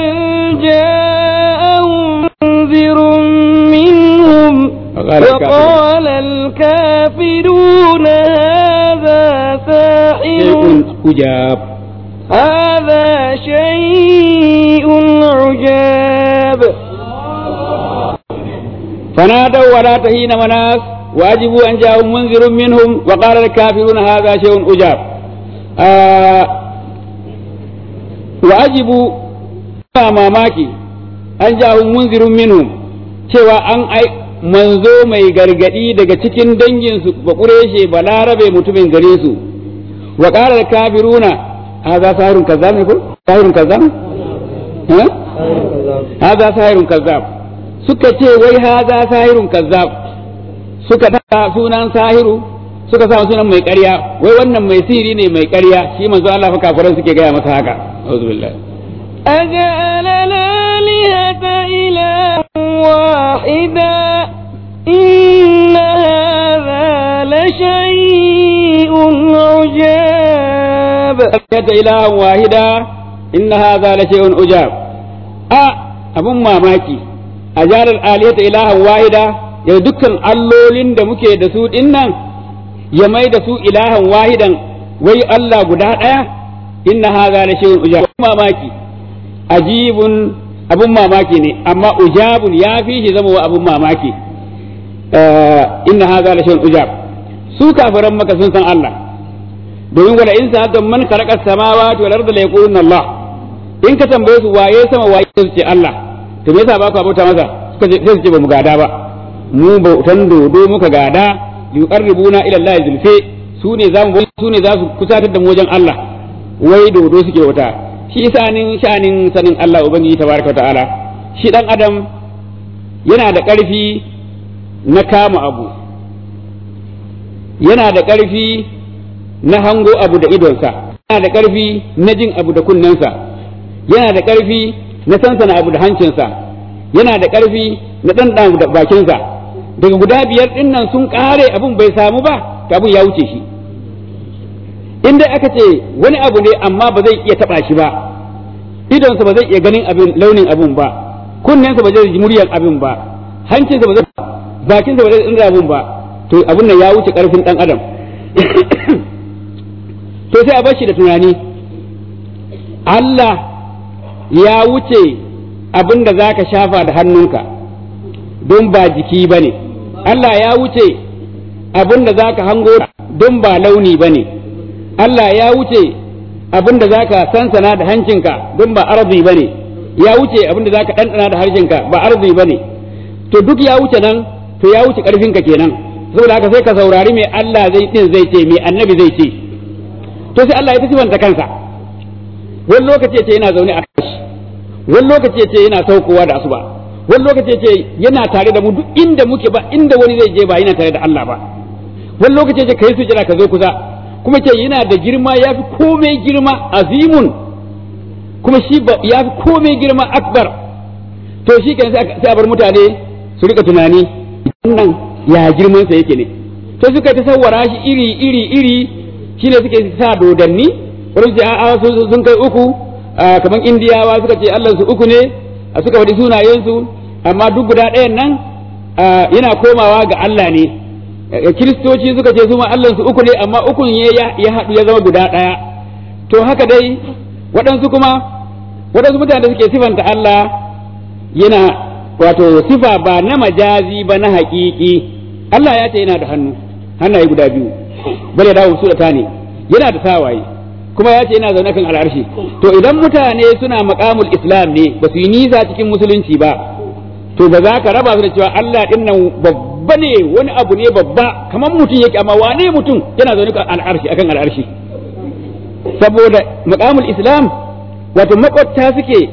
جاءهم منذر منهم وقال وقال الكافرون هذا ساحر شيء أجاب هذا شيء عجاب فنادوا ولا تهين مناس واجبوا ان جاءهم منذر منهم وقال الكافرون هذا شيء اجاب آه واجبوا mamaki an ja'ahum munzirun minhum cewa an ai manzo mai gargadi daga cikin danginsu ba kureshe ba larabe mutumin gare su wa qala kafiruna hadha sahirun kazzab ne ko sahirun kazzab eh hadha sahirun kazzab suka ce wai haza sahirun kazzab suka ta sunan sahiru suka sa sunan mai ƙarya wai wannan mai sihiri ne mai ƙarya shi manzo Allah fa kafiran suke gaya masa haka auzu billahi أجعل الآلهة إلها واحدا إن هذا لشيء عجاب ta ilahan wahida inna hadha la shay'un ujab a abun mamaki a jalar aliyata ilahan wahida ya dukkan allolin da muke da su dinnan ya mai da su ilahan wahidan wai Allah guda ɗaya inna hadha la shay'un ujab mamaki ajibun abun mamaki ne amma ujabun ya fi shi zama wa abun mamaki inna hadha la shay'un ujab su kafiran maka sun san Allah domin wala in sa'atan man khalaqa samawati wal arda la yaquluna Allah in ka tambaye su waye sama waye su ce Allah to me yasa ba ku abota masa suka ce sai su ce ba mu gada ba mu bautan dodo muka gada yuqarribuna ila Allah zulfi su ne zamu su ne za su kusatar da mu wajen Allah wai dodo suke wata shi sanin shanin sanin Allah ubangiji tabaraka wa ta'ala shi dan adam yana da ƙarfi na kama abu yana da ƙarfi na hango abu da idonsa yana da ƙarfi na jin abu da kunnensa yana da ƙarfi na sansana abu da hancinsa yana da ƙarfi na ɗanɗan da bakinsa daga guda biyar ɗin nan sun ƙare abun bai samu ba to abun ya wuce shi in dai aka ce wani abu ne amma ba zai iya taɓa shi ba idonsa ba zai iya ganin abin launin abun ba kunnensa ba zai ji muryar abin ba hancinsa ba zai bakinsa ba zai tsira abun ba to abun nan ya wuce ƙarfin ɗan adam to sai a bar shi da tunani Allah ya wuce abin da za ka shafa da hannunka don ba jiki ba ne Allah ya wuce abin da za ka hango don ba launi ba ne Allah ya wuce abin da za ka sansana da hancinka don ba arzi ba ne ya wuce abin da za ka ɗanɗana da harshenka ba arzi ba ne to duk ya wuce nan to ya wuce ƙarfinka kenan saboda haka sai ka saurari mai Allah zai din zai ce mai annabi zai ce to sai Allah ya ta sifanta kansa wani lokaci ya ce yana zaune a kashi wani lokaci ya ce yana saukowa da asuba wani lokaci ya ce yana tare da mu duk inda muke ba inda wani zai je ba yana tare da Allah ba wani lokaci ya ce kai sujada ka zo kusa kuma ce yana da girma ya fi komai girma azimun kuma shi ya fi komai girma akbar to shi kan sai a bar mutane su rika tunani wannan ya girman sa yake ne to suka ta sawara shi iri iri iri shine suke sa dodanni wani ce a'a sun kai uku kamar indiyawa suka ce Allah su uku ne suka faɗi sunayensu amma duk guda ɗayan nan yana komawa ga Allah ne kiristoci suka ce su ma Allah su uku ne amma ukun ya haɗu ya zama guda ɗaya to haka dai waɗansu kuma waɗansu mutane da suke sifanta Allah yana wato sifa ba na majazi ba na haƙiƙi Allah ya ce yana da hannu hannaye guda biyu bale dawo su da tani yana da sawaye kuma ya ce yana zaune kan al'arshi to idan mutane suna maqamul islam ne ba su yi nisa cikin musulunci ba to ba za ka raba su da cewa Allah din nan babba ne wani abu ne babba kamar mutum yake amma wane mutum yana zaune kan al'arshi akan al'arshi saboda maqamul islam wato makwabta suke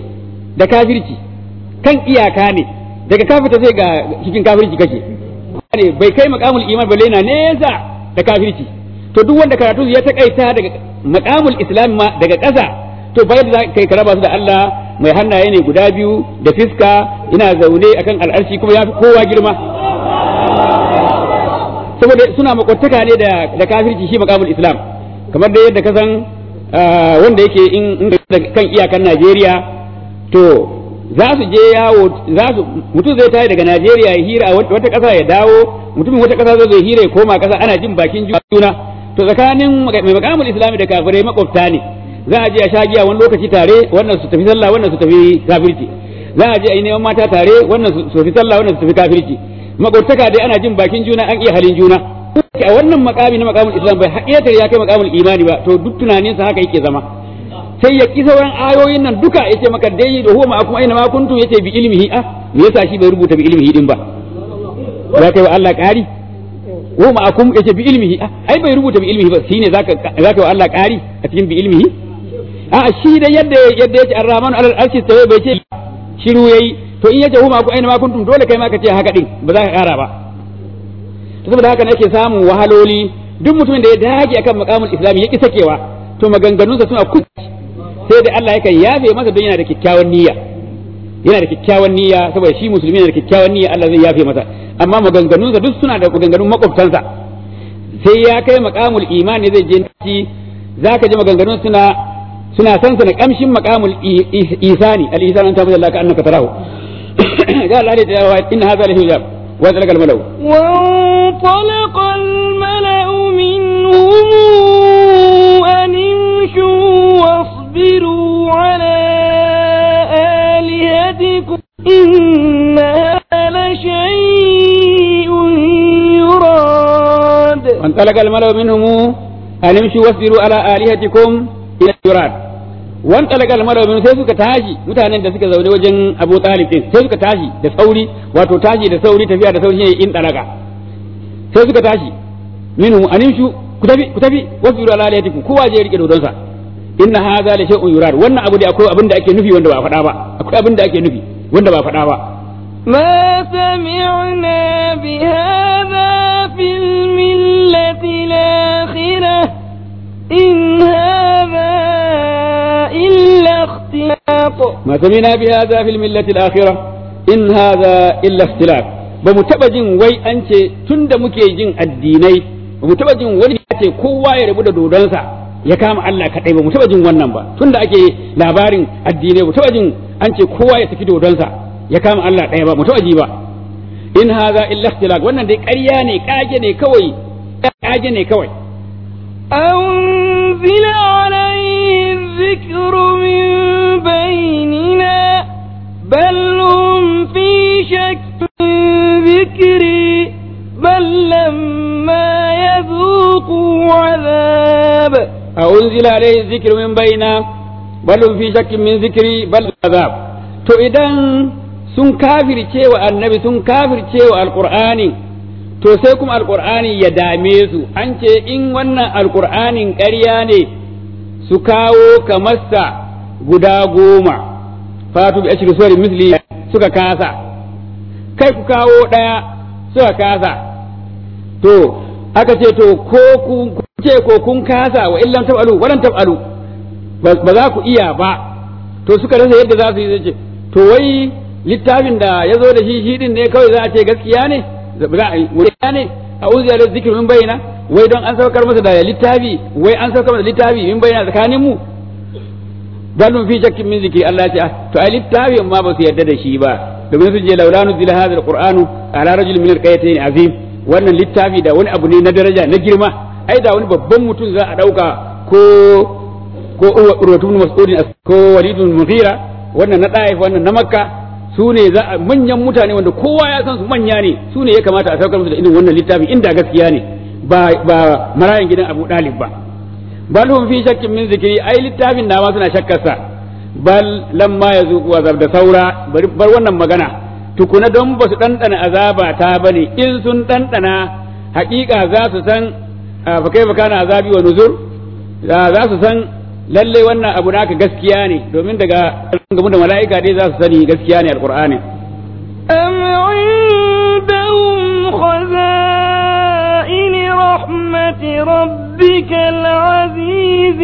da kafirci kan iyaka ne daga kafirta sai ga cikin kafirci kake ne bai kai maqamul iman balle na nesa da kafirci to duk wanda karatu ya takaita daga maqamul islam ma daga ƙasa to bai da kai ka raba su da Allah mai hannaye ne guda biyu da fiska ina zaune akan al'arshi kuma ya fi kowa girma saboda suna makwataka ne da da kafirci shi maqamul islam kamar da yadda ka san wanda yake in kan iyakan Najeriya to za su je yawo za su mutum zai tayi daga Najeriya ya hira a wata ƙasa ya dawo mutumin wata ƙasa zai hira ya koma ƙasa ana jin bakin juna to tsakanin mai makamul islami da kafirai makwabta ne za a je a sha giya wani lokaci tare wannan su tafi sallah wannan su tafi kafirci za a je a yi neman mata tare wannan su tafi sallah wannan su tafi kafirci makwabtaka dai ana jin bakin juna an iya halin juna a wannan makami na makamul islam bai haƙiƙatar ya kai makamul imani ba to duk tunaninsa haka yake zama sai ya ki sauran ayoyin nan duka yace maka dai da huwa ma'akum aina ma kuntum yace bi ilmihi ah me yasa shi bai rubuta bi ilmihi din ba za ka yi wa Allah ƙari huwa ma'akum yace bi ilmihi ah ai bai rubuta bi ilmihi ba shine zaka zaka yi wa Allah ƙari a cikin bi ilmihi a shi da yadda yadda yace ar-rahmanu alal arshi tawa bai ce shiru yayi to in yace huwa ma'akum aina ma kuntum dole kai ma ka ce haka din ba za ka ƙara ba to saboda haka nake samun wahaloli duk mutumin da ya dage akan maqamul islami ya ki sakewa to maganganunsa suna kuci sai da Allah yakan yafe masa don yana da kyakkyawan niyya yana da kyakkyawan niyya saboda shi musulmi yana da kyakkyawan niyya Allah zai yafe masa amma maganganunsa duk suna da maganganun makwabtansa sai ya kai maqamul imani zai je ci zaka ji maganganun suna suna san sana kamshin maqamul isani al isani an tabbata Allah ka annaka tarahu ga Allah ne da inna hadha la hijab wa talaqal malau وانطلق الملأ منهم أن امشوا واصبروا على آلهتكم إن هذا لشيء يراد وانطلق الملأ منهم أن امشوا واصبروا على آلهتكم إلى يراد وانطلق الملأ منهم sai suka tashi mutanen da suka zaune wajen Abu Talib din sai suka tashi da sauri wato tashi da sauri tafiya da sauri ne in talaka sai suka tashi minhum animshu ku tafi ku tafi wasbiru ala alihatikum kowa je rike dodonsa inna hadha la shay'un yurad wannan abu da akwai abin da ake nufi wanda ba faɗa ba akwai abin da ake nufi wanda ba faɗa ba ما سمعنا بهذا في الملة الآخرة إن هذا إلا اختلاط ما سمعنا بهذا في الملة الآخرة إن هذا إلا اختلاف bamu taɓa jin wai an ce tun da muke jin addinai bamu taɓa jin wani ya ce kowa ya rabu da dodonsa ya kama Allah kaɗai ba mu taɓa jin wannan ba tun da ake labarin addinai mu taɓa jin an ce kowa ya saki dodonsa ya kama Allah ɗaya ba mu taɓa ji ba in haza illa ikhtilaq wannan dai ƙarya ne kage ne kawai kage ne kawai أنزل عليه الذكر من بيننا بل هم في شك من ذكري بل لما يذوقوا عذاب أنزل عليه الذكر من بيننا بل هم في شك من ذكري بل عذاب to idan sun kafirce wa annabi sun kafirce wa alqur'ani to sai kuma alqur'ani ya dame su an ce in wannan alqur'anin ƙarya ne su kawo kamarsa guda goma fatu bi ashri suwari misli suka kasa kai ku kawo ɗaya suka kasa to aka ce to ko kun ce ko kun kasa wa illam tab'alu walan tab'alu ba za ku iya ba to suka rasa yadda za su yi zai ce to wai littafin da ya zo da shi shi din ne kawai za a ce gaskiya ne za a yi ne a uziya da zikirin min bayyana wai don an saukar masa da littafi wai an saukar masa littafi min bayyana tsakanin mu dalun fi shakkin min zikri Allah ya ce to ai littafin ma ba su yarda da shi ba domin su je laulanu zila hadha alqur'anu ala rajul min alqayatayn azim wannan littafi da wani abu ne na daraja na girma ai da wani babban mutum za a dauka ko ko urwatun mas'udin ko walidun mughira wannan na ɗaif wannan na makka su ne za a manyan mutane wanda kowa ya san su manya ne su ne ya kamata a saukar musu da irin wannan littafi inda gaskiya ne ba ba marayan gidan Abu Dalib ba bal hum fi shakkin min zikri ai littafin na ma suna shakkar sa bal lamma yazuqu azab da saura bar wannan magana tukuna don ba su ɗanɗana azaba ta bane in sun ɗanɗana haƙiƙa za su san fa kai kana azabi wa nuzur za su san lalle wannan abu naka gaskiya ne domin daga gamu da mala'ika dai za su sani gaskiya ne alqur'ani أم عندهم خزائن رحمة ربك العزيز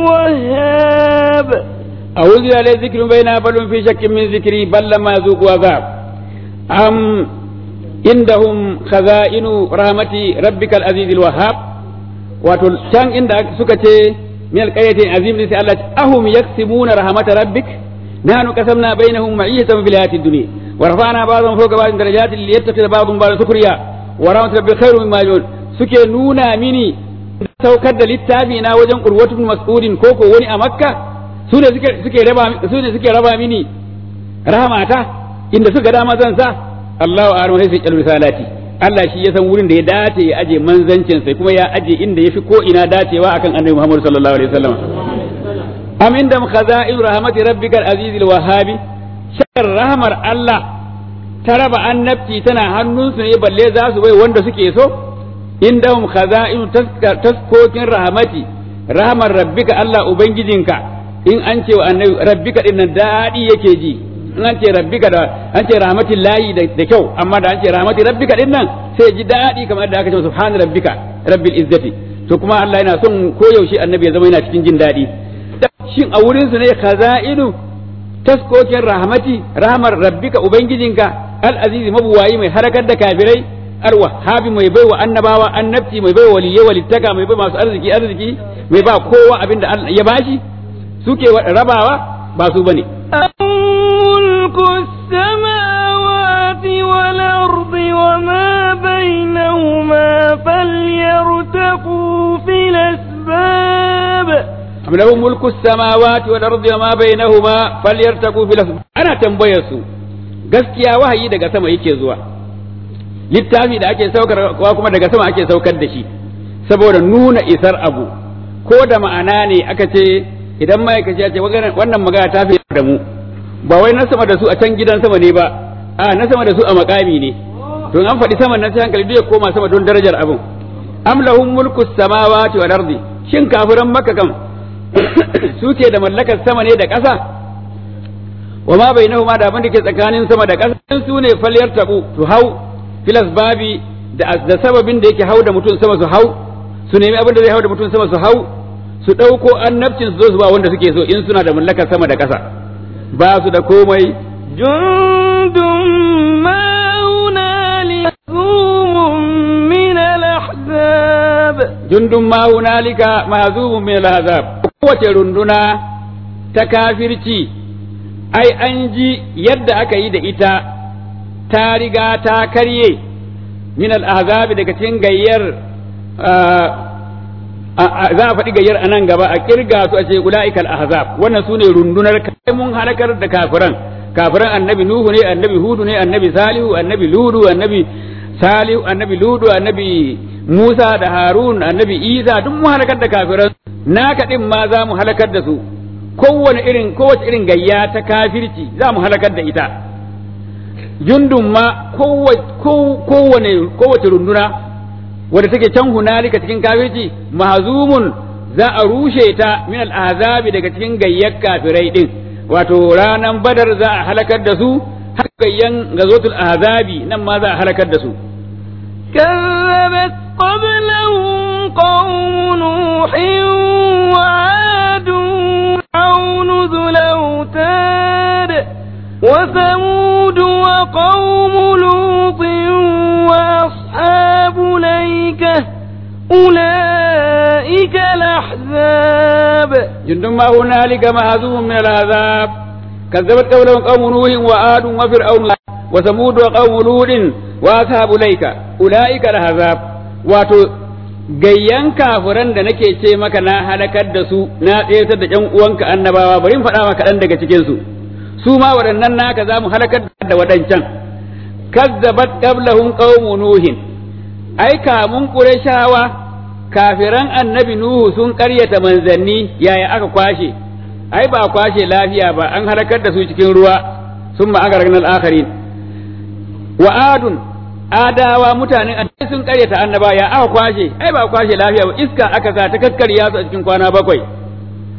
الوهاب أعوذ بالله ذكر بين بل في شك من ذكري بل لما يذوقوا عذاب أم عندهم خزائن رحمة ربك العزيز الوهاب wato can inda suka ce min alqaryati azim sai Allah ahum yaksibuna rahmat rabbik nahnu qasamna bainahum ma'ishatan fil hayatid dunya wa rafa'na ba'dhum fawqa ba'dhin darajatin liyattakhidha ba'dhum ba'dhan sukriya wa rahmat rabbika khairum mimma yajun suke nuna mini saukar da littafi na wajen urwatu mas'udin ko ko wani a makka su ne suke suke raba su ne suke raba mini rahmata inda suka dama zan sa Allahu a'lamu sai su misalati Allah shi ya san wurin da ya dace ya aje manzancin sai kuma ya aje inda yafi ko ina dacewa akan Annabi Muhammad sallallahu alaihi wasallam am inda khaza'in rahmati rabbikal azizil wahhabi shar rahmar Allah ta raba annabci tana hannunsu ne balle za su bai wanda suke so indahum khaza'in taskokin rahmati rahmar rabbika Allah ubangijinka in an ce wa annabi rabbika din nan dadi yake ji in an ce rabbika da an ce rahmatin layi da kyau amma da an ce rahmatin rabbika din nan sai ji daɗi kamar da aka ce subhan rabbika rabbil izzati to kuma Allah yana son koyaushe annabi ya zama yana cikin jin daɗi shin a wurin su ne khaza'inu taskokin rahmati rahmar rabbika ubangijinka al azizi mabuwayi mai harakar da kafirai al wahhabi mai baiwa annabawa annabci mai baiwa waliyai walittaka mai bai masu arziki arziki mai ba kowa abin da Allah ya bashi suke rabawa ba su bane ملك السماوات والأرض وما بينهما فليرتقوا في الأسباب أم له ملك السماوات والأرض وما بينهما فليرتقوا في الأسباب أنا تنبيسوا gaskiya wahayi daga sama yake zuwa littafi da ake saukar kuma daga sama ake saukar da shi saboda nuna isar abu ko da ma'ana ne aka ce idan ma'aikaci ya ce wannan magana ta fi da mu ba wai na sama da su a can gidan sama ne ba a na sama da su a makami ne to an faɗi saman nan sai hankali duk ya koma sama don darajar abin am lahum mulku samawati wal ardi shin kafiran makka kam suke da mallakar sama ne da ƙasa wa ma bainahuma da abin da ke tsakanin sama da ƙasa su ne falyar tabu su hau filas babi da sababin da yake hau da mutum sama su hau su nemi abin da zai hau da mutum sama su hau su ɗauko annabcin su zo su ba wanda suke so in suna da mallakar sama da ƙasa ba su da komai jundun ma hunalika min al-ahzab jundun ma hunalika mahzubun min al-ahzab kowace runduna ta kafirci ai an ji yadda aka yi da ita ta riga ta karye min al-ahzab daga cikin gayyar za a faɗi gayyar a nan gaba a kirga su a ce ula'ikal ahzab wannan su ne rundunar kai mun halakar da kafiran kafiran annabi nuhu ne annabi hudu ne annabi salihu annabi ludu annabi salihu annabi ludu annabi musa da harun annabi isa duk mun halakar da kafiran naka din ma za mu halakar da su kowane irin kowace irin gayya ta kafirci za mu halakar da ita jundun ma kowane kowace runduna wadda take can hunalika cikin kafirci mahzumun za a rushe ta min al'azabi daga cikin gayyar kafirai din wato ranan badar za a halakar da su har gayyan gazotul azabi nan ma za a halakar da su كذبت قبلهم قوم نوح وعاد وفرعون ذو الأوتاد وثمود وقوم لوط وأصحاب الأيكة أولئك الأحزاب جند ما هنالك مهزوم من العذاب كذبت قبلهم قوم نوح وعاد وفرعون وثمود وقوم لوط وأصحاب الأيكة أولئك الأحزاب واتو gayyan kafiran da nake ce maka na halakar da su na tsayatar da ƴan uwanka annabawa bari in faɗa maka ɗan daga cikin su su ma waɗannan naka za mu halakar da waɗancan kazzabat qablahum qaumu nuhin ai kamun qurayshawa kafiran annabi nuhu sun ƙaryata manzanni yaya aka kwashe ai ba kwashe lafiya ba an halakar da su cikin ruwa sun ma aka ragnar akharin wa adun adawa mutanen annabi sun ƙaryata annaba ya aka kwashe ai ba kwashe lafiya ba iska aka sa ta kakkarya su a cikin kwana bakwai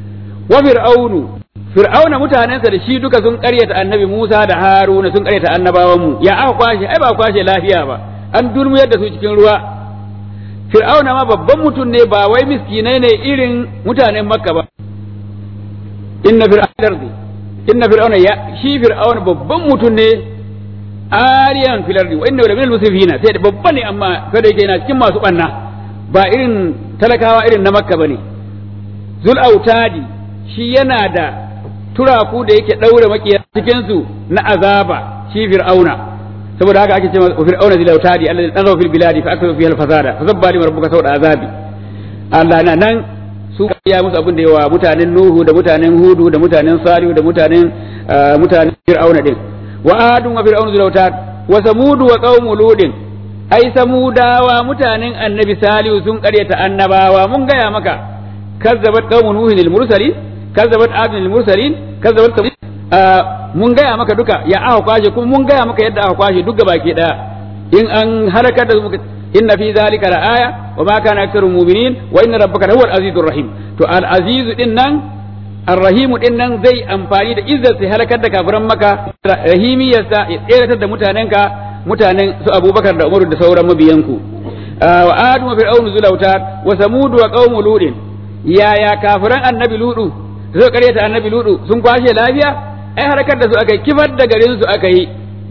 wa fir'aunu fir'auna mutanensa da shi duka sun karyata annabi Musa da Haruna sun karyata annabawan mu ya aka kwashe ai ba kwashe lafiya ba an durmuyar da su cikin ruwa fir'auna ma babban mutum ne ba wai miskinai ne irin mutanen makka ba inna fir'auna inna fir'auna ya shi fir'auna babban mutum ne ariyan fil ardi wa inna la minal musrifina sai da babba ne amma kada yake yana cikin masu banna ba irin talakawa irin na makka bane zul autadi shi yana da turaku da yake daure makiya cikin su na azaba shi fir'auna saboda haka ake cewa fir'auna zil autadi alladhi taghaw fil biladi fa akthara fiha al fasada fa zabba li rabbuka sawda azabi Allah na nan su ya musu abin da yawa mutanen nuhu da mutanen hudu da mutanen salihu da mutanen mutanen fir'auna din wa adun wa fir'aunu zil autad wa samud wa qaumu ludin ai samudawa mutanen annabi salihu sun karyata annabawa mun gaya maka kazzabat qaumu nuhin al mursalin kazzabat adun al mursalin kazzabat mun gaya maka duka ya aka kwashe kuma mun gaya maka yadda aka kwashe duk baki daya in an halakar da su inna fi zalika la aya wa ma kana aktharu mu'minin wa inna rabbaka huwal azizur rahim to al azizu din nan ar rahim din nan zai amfani da izzar sai halakar da kafiran maka rahimiyarsa ya tseratar da mutanenka mutanen su abubakar da umaru da sauran mabiyanku wa adu wa fir'aunu zulauta wa samud wa qaumu ludin yaya kafiran annabi ludu zai karyata annabi ludu sun kwashe lafiya ai harkar da su aka yi kifar da garin su aka yi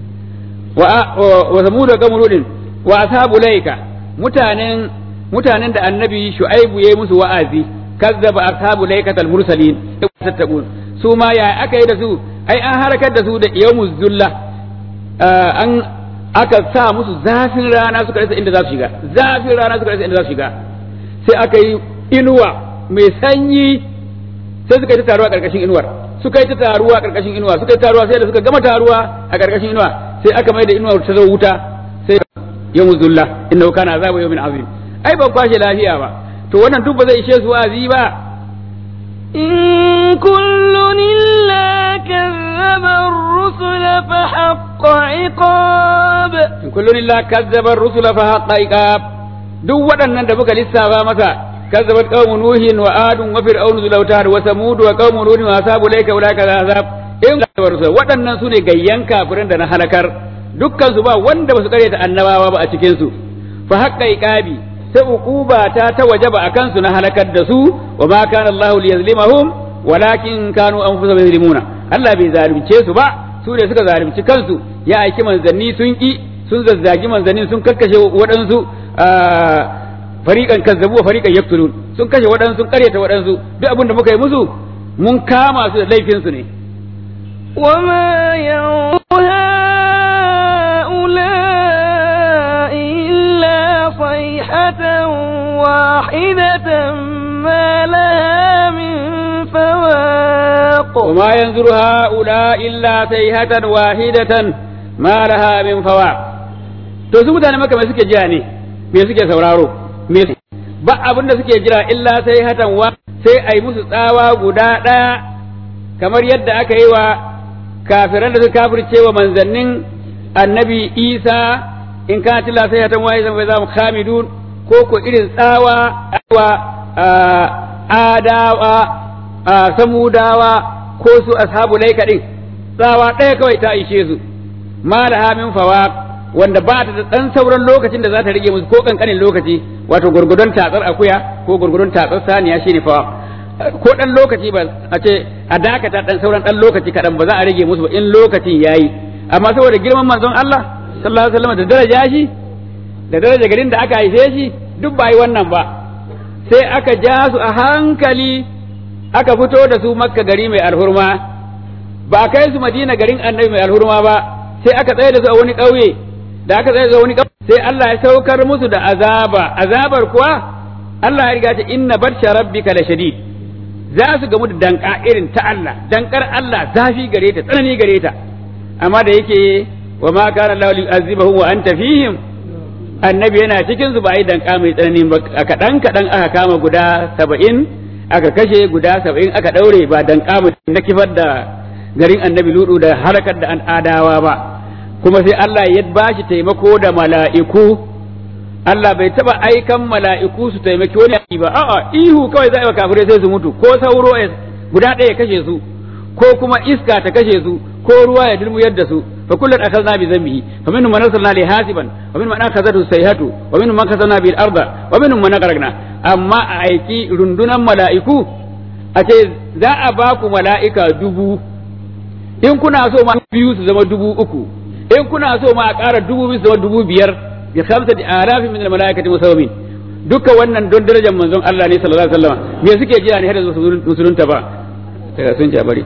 wa samud wa qaumu ludin wa ashabu laika mutanen mutanen da annabi shu'aibu yayi musu wa'azi kazzaba ashabu laikatal mursalin tattaqun su ma ya aka yi da su ai an harkar da su da yawmuz zulla an aka sa musu zafin rana suka rasa inda za su shiga zafin rana suka rasa inda za su shiga sai aka yi inuwa mai sanyi sai suka yi ta taruwa karkashin inuwar suka yi ta taruwa karkashin inuwa suka yi taruwa sai da suka gama taruwa a karkashin inuwa sai aka mai da inuwar ta zo wuta sai yawmu zulla innahu kana azabu yawmin azim ai ba kwashe lafiya ba to wannan duk ba zai ishe su wa'azi ba إن كل إلا كذب الرسل فحق عقاب in kullun illa kazzaba ar-rusula fa haqqa iqab duk waɗannan da muka lissafa masa kazzabat qaumu nuhin wa adun wa fir'aunu zulautar wa samud wa qaumu nuhin wa ashabu layka ulaika azab in kazzabar rusul waɗannan sune gayyan kafirin da na halakar dukkan su ba wanda ba su karyata annabawa ba a cikin su fa haqqa iqabi sai uquba ta ta wajaba akan su na halakar da su wa ma kana Allahu liyazlimahum walakin kanu anfusahum yazlimuna Allah bai zalunce su ba su ne suka zalunci kansu ya aiki manzanni sun ki sun zazzagi manzanni sun kakkashe waɗansu fariƙan kazzabu wa fariƙan yaktulun sun kashe waɗansu sun karyata waɗansu duk abin da muka yi musu mun kama su da laifin su ne وما ينظر هؤلاء إلا صيحة واحدة ما لها من فواق وما ينظر هؤلاء إلا سيهة واحدة ما لها من فواق to su mutane maka me suke jira ne me suke sauraro me ba abin da suke jira illa sai hatan wa sai ai musu tsawa guda ɗaya kamar yadda aka yi wa kafiran da suka kafirce wa manzannin annabi isa in ka tila sai hatan wa zan bai za mu khamidun ko ko irin tsawa wa adawa samudawa ko su ashabu laika din tsawa ɗaya kawai ta ishe su ma da min fawaq wanda ba ta da ɗan sauran lokacin da za ta rage musu ko kankanin lokaci wato gurgudun tatsar akuya ko gurgudun tatsar saniya shine fa ko ɗan lokaci ba a ce a dakata ɗan sauran ɗan lokaci kaɗan ba za a rage musu ba in lokacin yayi amma saboda girman manzon Allah sallallahu alaihi wasallam da daraja shi da daraja garin da aka haife shi duk ba yi wannan ba sai aka ja su a hankali aka fito da su makka gari mai alhurma ba a kai su madina garin annabi mai alhurma ba sai aka tsaye da su a wani ƙauye da aka tsaye da wani sai Allah ya saukar musu da azaba azabar kuwa Allah ya riga ta inna barsha rabbika la shadid za su gamu da danka irin ta Allah dankar Allah zafi gare ta tsanani gare ta amma da yake wa ma kana Allah yu'azibahu wa anta fihim annabi yana cikin su ba yi danka mai tsanani ba kadan kadan aka kama guda saba'in aka kashe guda saba'in aka daure ba danka mutum na kifar da garin annabi ludu da harakar da an adawa ba kuma sai Allah ya bashi taimako da mala'iku Allah bai taba aikan mala'iku su taimaki wani ba a'a ihu kawai za a yi wa kafirai sai su mutu ko sauro guda ɗaya ya kashe su ko kuma iska ta kashe su ko ruwa ya dulmuyar da su fa kullun akhadna bi dhanbihi fa minhum man arsalna li hasiban wa minhum man akhadhathu sayhatu wa minhum man kasana bil arda wa minhum man aghraqna amma a aiki rundunan mala'iku a ce za a ba ku mala'ika dubu in kuna so ma biyu su zama dubu uku in kuna so ma a ƙara dubu biyu su zama dubu biyar bi khamsati alafin min al mala'ikati musawwimin duka wannan don darajar manzon Allah ne sallallahu alaihi wasallam me suke jira ne har da musulunta ba daga sun ci a bari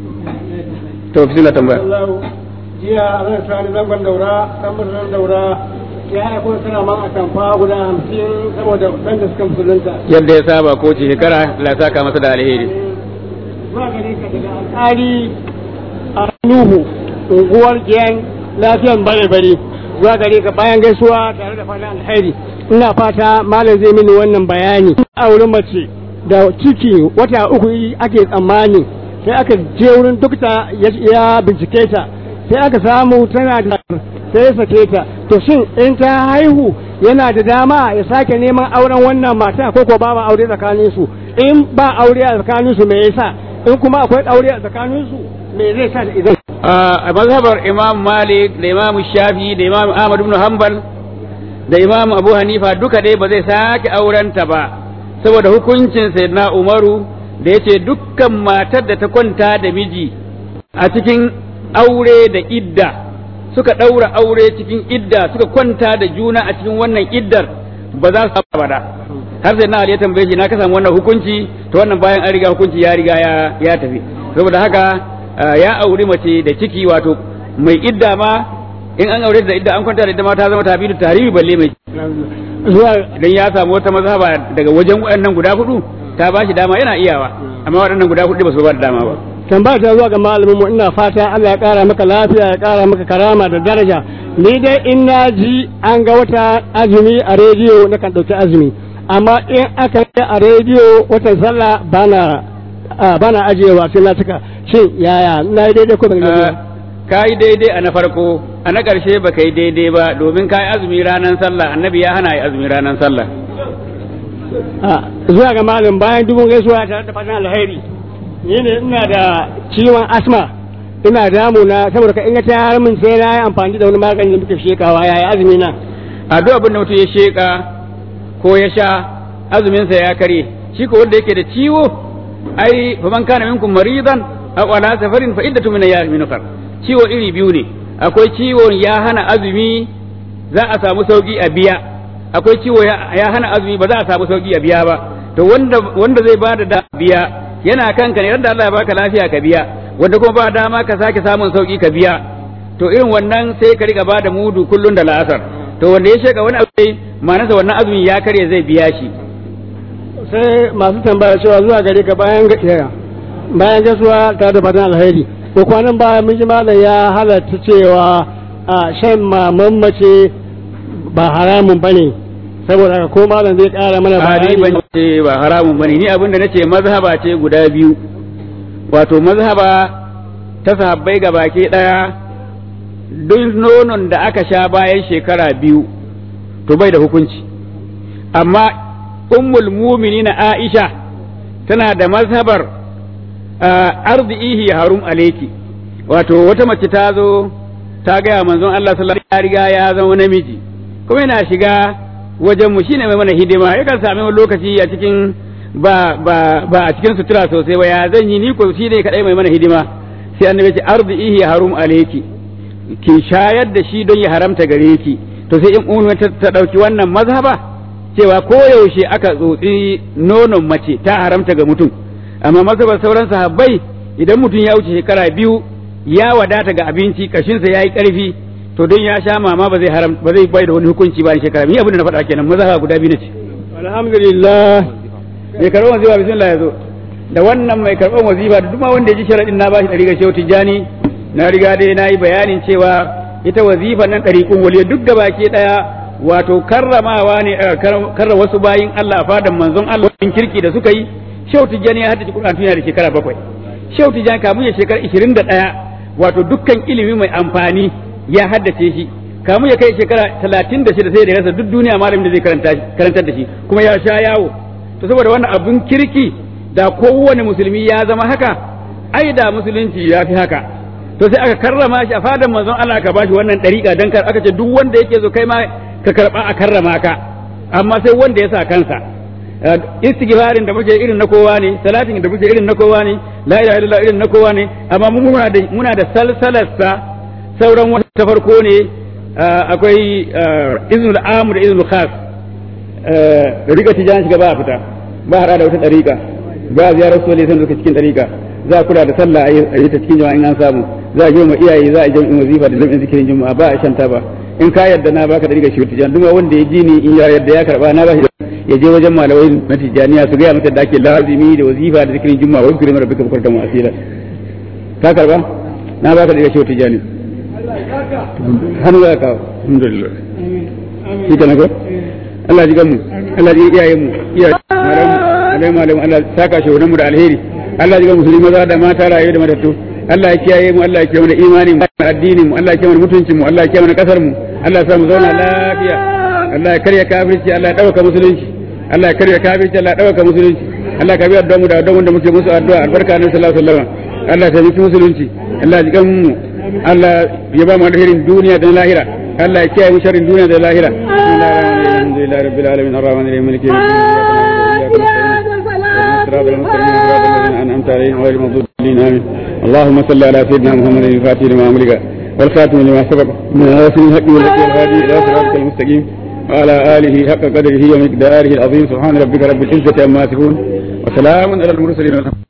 to bismillah tambaya jiya zan sani zangon daura dan musulun daura ya aiko suna man a tamfa guda hamsin saboda ɗan da suka musulunta yadda ya saba ko ce shekara la saka masa da alheri zuwa gare ka daga alƙali a nuhu unguwar giyan lafiyan bare-bare zuwa gare ka bayan gaisuwa tare da fatan alheri ina fata malam zai mini wannan bayani auri mace da ciki wata uku ake tsammani sai aka je wurin dokta ya bincike ta sai aka samu tana da sai ya sake ta to shin in ta haihu yana da dama ya sake neman auren wannan mata ko ko ba aure tsakanin su in ba aure a tsakanin su me yasa in kuma akwai aure a tsakanin su me zai sa da idan a mazhabar imam malik da imam shafi da imam ahmad ibn hanbal da imam abu hanifa duka dai ba zai sake aurenta ba saboda hukuncin sayyidina umaru da yace dukkan matar da ta kwanta da miji a cikin aure da idda suka ɗaura aure cikin idda suka kwanta da juna a cikin wannan iddar ba za su saba da har sai na ya tambaye shi na ka samu wannan hukunci to wannan bayan an riga hukunci ya riga ya ya tafi saboda haka ya auri mace da ciki wato mai idda ma in an aure da idda an kwanta da idda ma ta zama tabidu tarihi balle mai zuwa idan ya samu wata mazhaba daga wajen waɗannan guda hudu ta ba shi dama yana iyawa amma waɗannan guda hudu ba su ba da dama ba tambaya ta zuwa ga malamin mu ina fata Allah ya kara maka lafiya ya kara maka karama da daraja ni dai in na ji an ga wata azumi a rediyo na kan dauki azumi amma in aka yi a rediyo watan sallah bana bana ajiyewa sai na cika shin yaya na yi daidai ko ban daidai ka yi daidai a na farko a na ƙarshe ba ka yi daidai ba domin ka yi azumi ranar sallah annabi ya hana yi azumi ranar sallah zuwa ga malam bayan dubun gaisuwa tare da fatan alheri ni ne ina da ciwon asma ina damu na saboda ka inga ta har min sai na yi amfani da wani magani da muke shekawa yayi azumi na a duk abin da mutum ya sheka ko ya sha azumin sa ya kare shi ko wanda yake da ciwo ai fa man kana minkum maridan aw ala safarin fa iddatu min ayyamin ukhra ciwo iri biyu ne akwai ciwon ya hana azumi za a samu sauki a biya akwai ciwo ya hana azumi ba za a samu sauki a biya ba to wanda wanda zai bada da biya yana kanka ne da Allah ya baka lafiya ka biya wanda kuma ba dama ka sake samun sauki ka biya to irin wannan sai ka riga bada mudu kullun da la'asar to wanda ya sheka wani abu ma'anarsa wannan azumin ya karye zai biya shi sai masu tambaya cewa zuwa gare ka bayan gaskiya bayan gaisuwa tare da fatan alheri ko kwanan baya mun ji malam ya halatta cewa a shan maman mace ba haramun bane saboda haka ko malam zai kara mana bayani ban ce ba haramun bane ni abin da nace mazhaba ce guda biyu wato mazhaba ta sahabbai ga baki daya duk nonon da aka sha bayan shekara biyu to bai da hukunci amma ummul muminina Aisha tana da mazhabar arzihi harum aleki wato wata mace ta zo ta gaya manzon Allah sallallahu alaihi wasallam ya riga ya zama namiji kuma yana shiga wajen mu shine mai mana hidima yakan sami wani lokaci a cikin ba ba ba a cikin sutura sosai ba ya zan yi ni ko shi ne kadai mai mana hidima sai annabi ce arzihi harum aleki ki shayar da shi don ya haramta gare ki to sai in ummu ta dauki wannan mazhaba cewa koyaushe aka tsotsi nonon mace ta haramta ga mutum amma mazhabar sauran sahabbai idan mutum ya wuce shekara biyu ya wadata ga abinci kashinsa ya yi ƙarfi to don ya sha mama ba zai haram ba zai bai da wani hukunci bayan shekara biyu abin da na faɗa kenan mazhaba guda biyu ce alhamdulillah mai karɓar wazifa bismillah ya zo da wannan mai karɓar wazifa da duma wanda ya ji sharaɗin na bashi ɗari ga shehu tijjani na riga dai na yi bayanin cewa ita wazifa nan ɗariƙun waliya duk da baki ɗaya wato karramawa ne karra wasu bayin Allah a fadan manzon Allah kirki da suka yi Shehu Tijjani ya haddace Qur'an tun da shekara bakwai. Shehu Tijjani kamun ya shekara ishirin da ɗaya wato dukkan ilimi mai amfani ya haddace shi. Kamun ya kai shekara talatin da shida sai da rasa duk duniya malamin da zai karantar da shi kuma ya sha yawo. To saboda wannan abun kirki da kowane musulmi ya zama haka ai da musulunci ya fi haka to sai aka karrama shi a fadan manzon Allah ka bashi wannan dariƙa dan kar aka ce duk wanda yake so kai ma ka karba a karrama ka amma sai wanda ya sa kansa istighfarin da muke irin na kowa ne salatin da muke irin na kowa ne la ilaha illallah irin na kowa ne amma mu muna da muna da salsalarsa sauran wata ta farko ne akwai iznul amr da iznul khas dariƙa tijan shiga ba a fita ba hada da wata dariƙa ba ziyarar sole sai suka cikin dariƙa za a kula da sallah a yi ta cikin jama'a in an samu za a girma iyaye za a jami'in wazifa da jami'in zikirin juma'a ba a shanta ba in ka yarda na baka dariƙa shi tijan duk wanda ya ji ni in ya yarda ya karba na ba shi ya je wajen malamai na tijaniya su gaya masa da ake lazimi da wazifa da zikirin juma'a wani kirimin rabbika bukurta mu asila ka karba na baka dariƙa shi tijani hannu za ka alhamdulillah shi ka nago Allah ji gamu Allah ji iyayen mu iyayen malamu Allah saka shi mu da alheri Allah ji gamu musulmi maza da mata rayu da matattu Allah ya kiyaye mu Allah ya kiyaye mu da imani mu addinin mu Allah ya kiyaye mu mutuncin mu Allah ya kiyaye mu kasar mu Allah ya sa mu zauna lafiya Allah ya karya kafirci Allah ya dauka musulunci Allah ya karya kafirci Allah ya dauka musulunci Allah ka biya da mu da don da muke musu addu'a albarka annabi sallallahu alaihi wasallam Allah ya taimaki musulunci Allah ya ji mu Allah ya ba mu alherin duniya da lahira Allah ya kiyaye mu sharrin duniya da lahira alhamdulillahi rabbil alamin arrahmanir rahim maliki yawmiddin صراط المستقيم صراط الذين انعمت عليهم غير المغضوب عليهم امين اللهم صل على سيدنا محمد الفاتح لما امرك والخاتم لما سبق من ناصر الحق والهدي الهادي الى صراطك المستقيم وعلى اله حق قدره ومقداره العظيم سبحان ربك رب العزه عما يصفون وسلام على المرسلين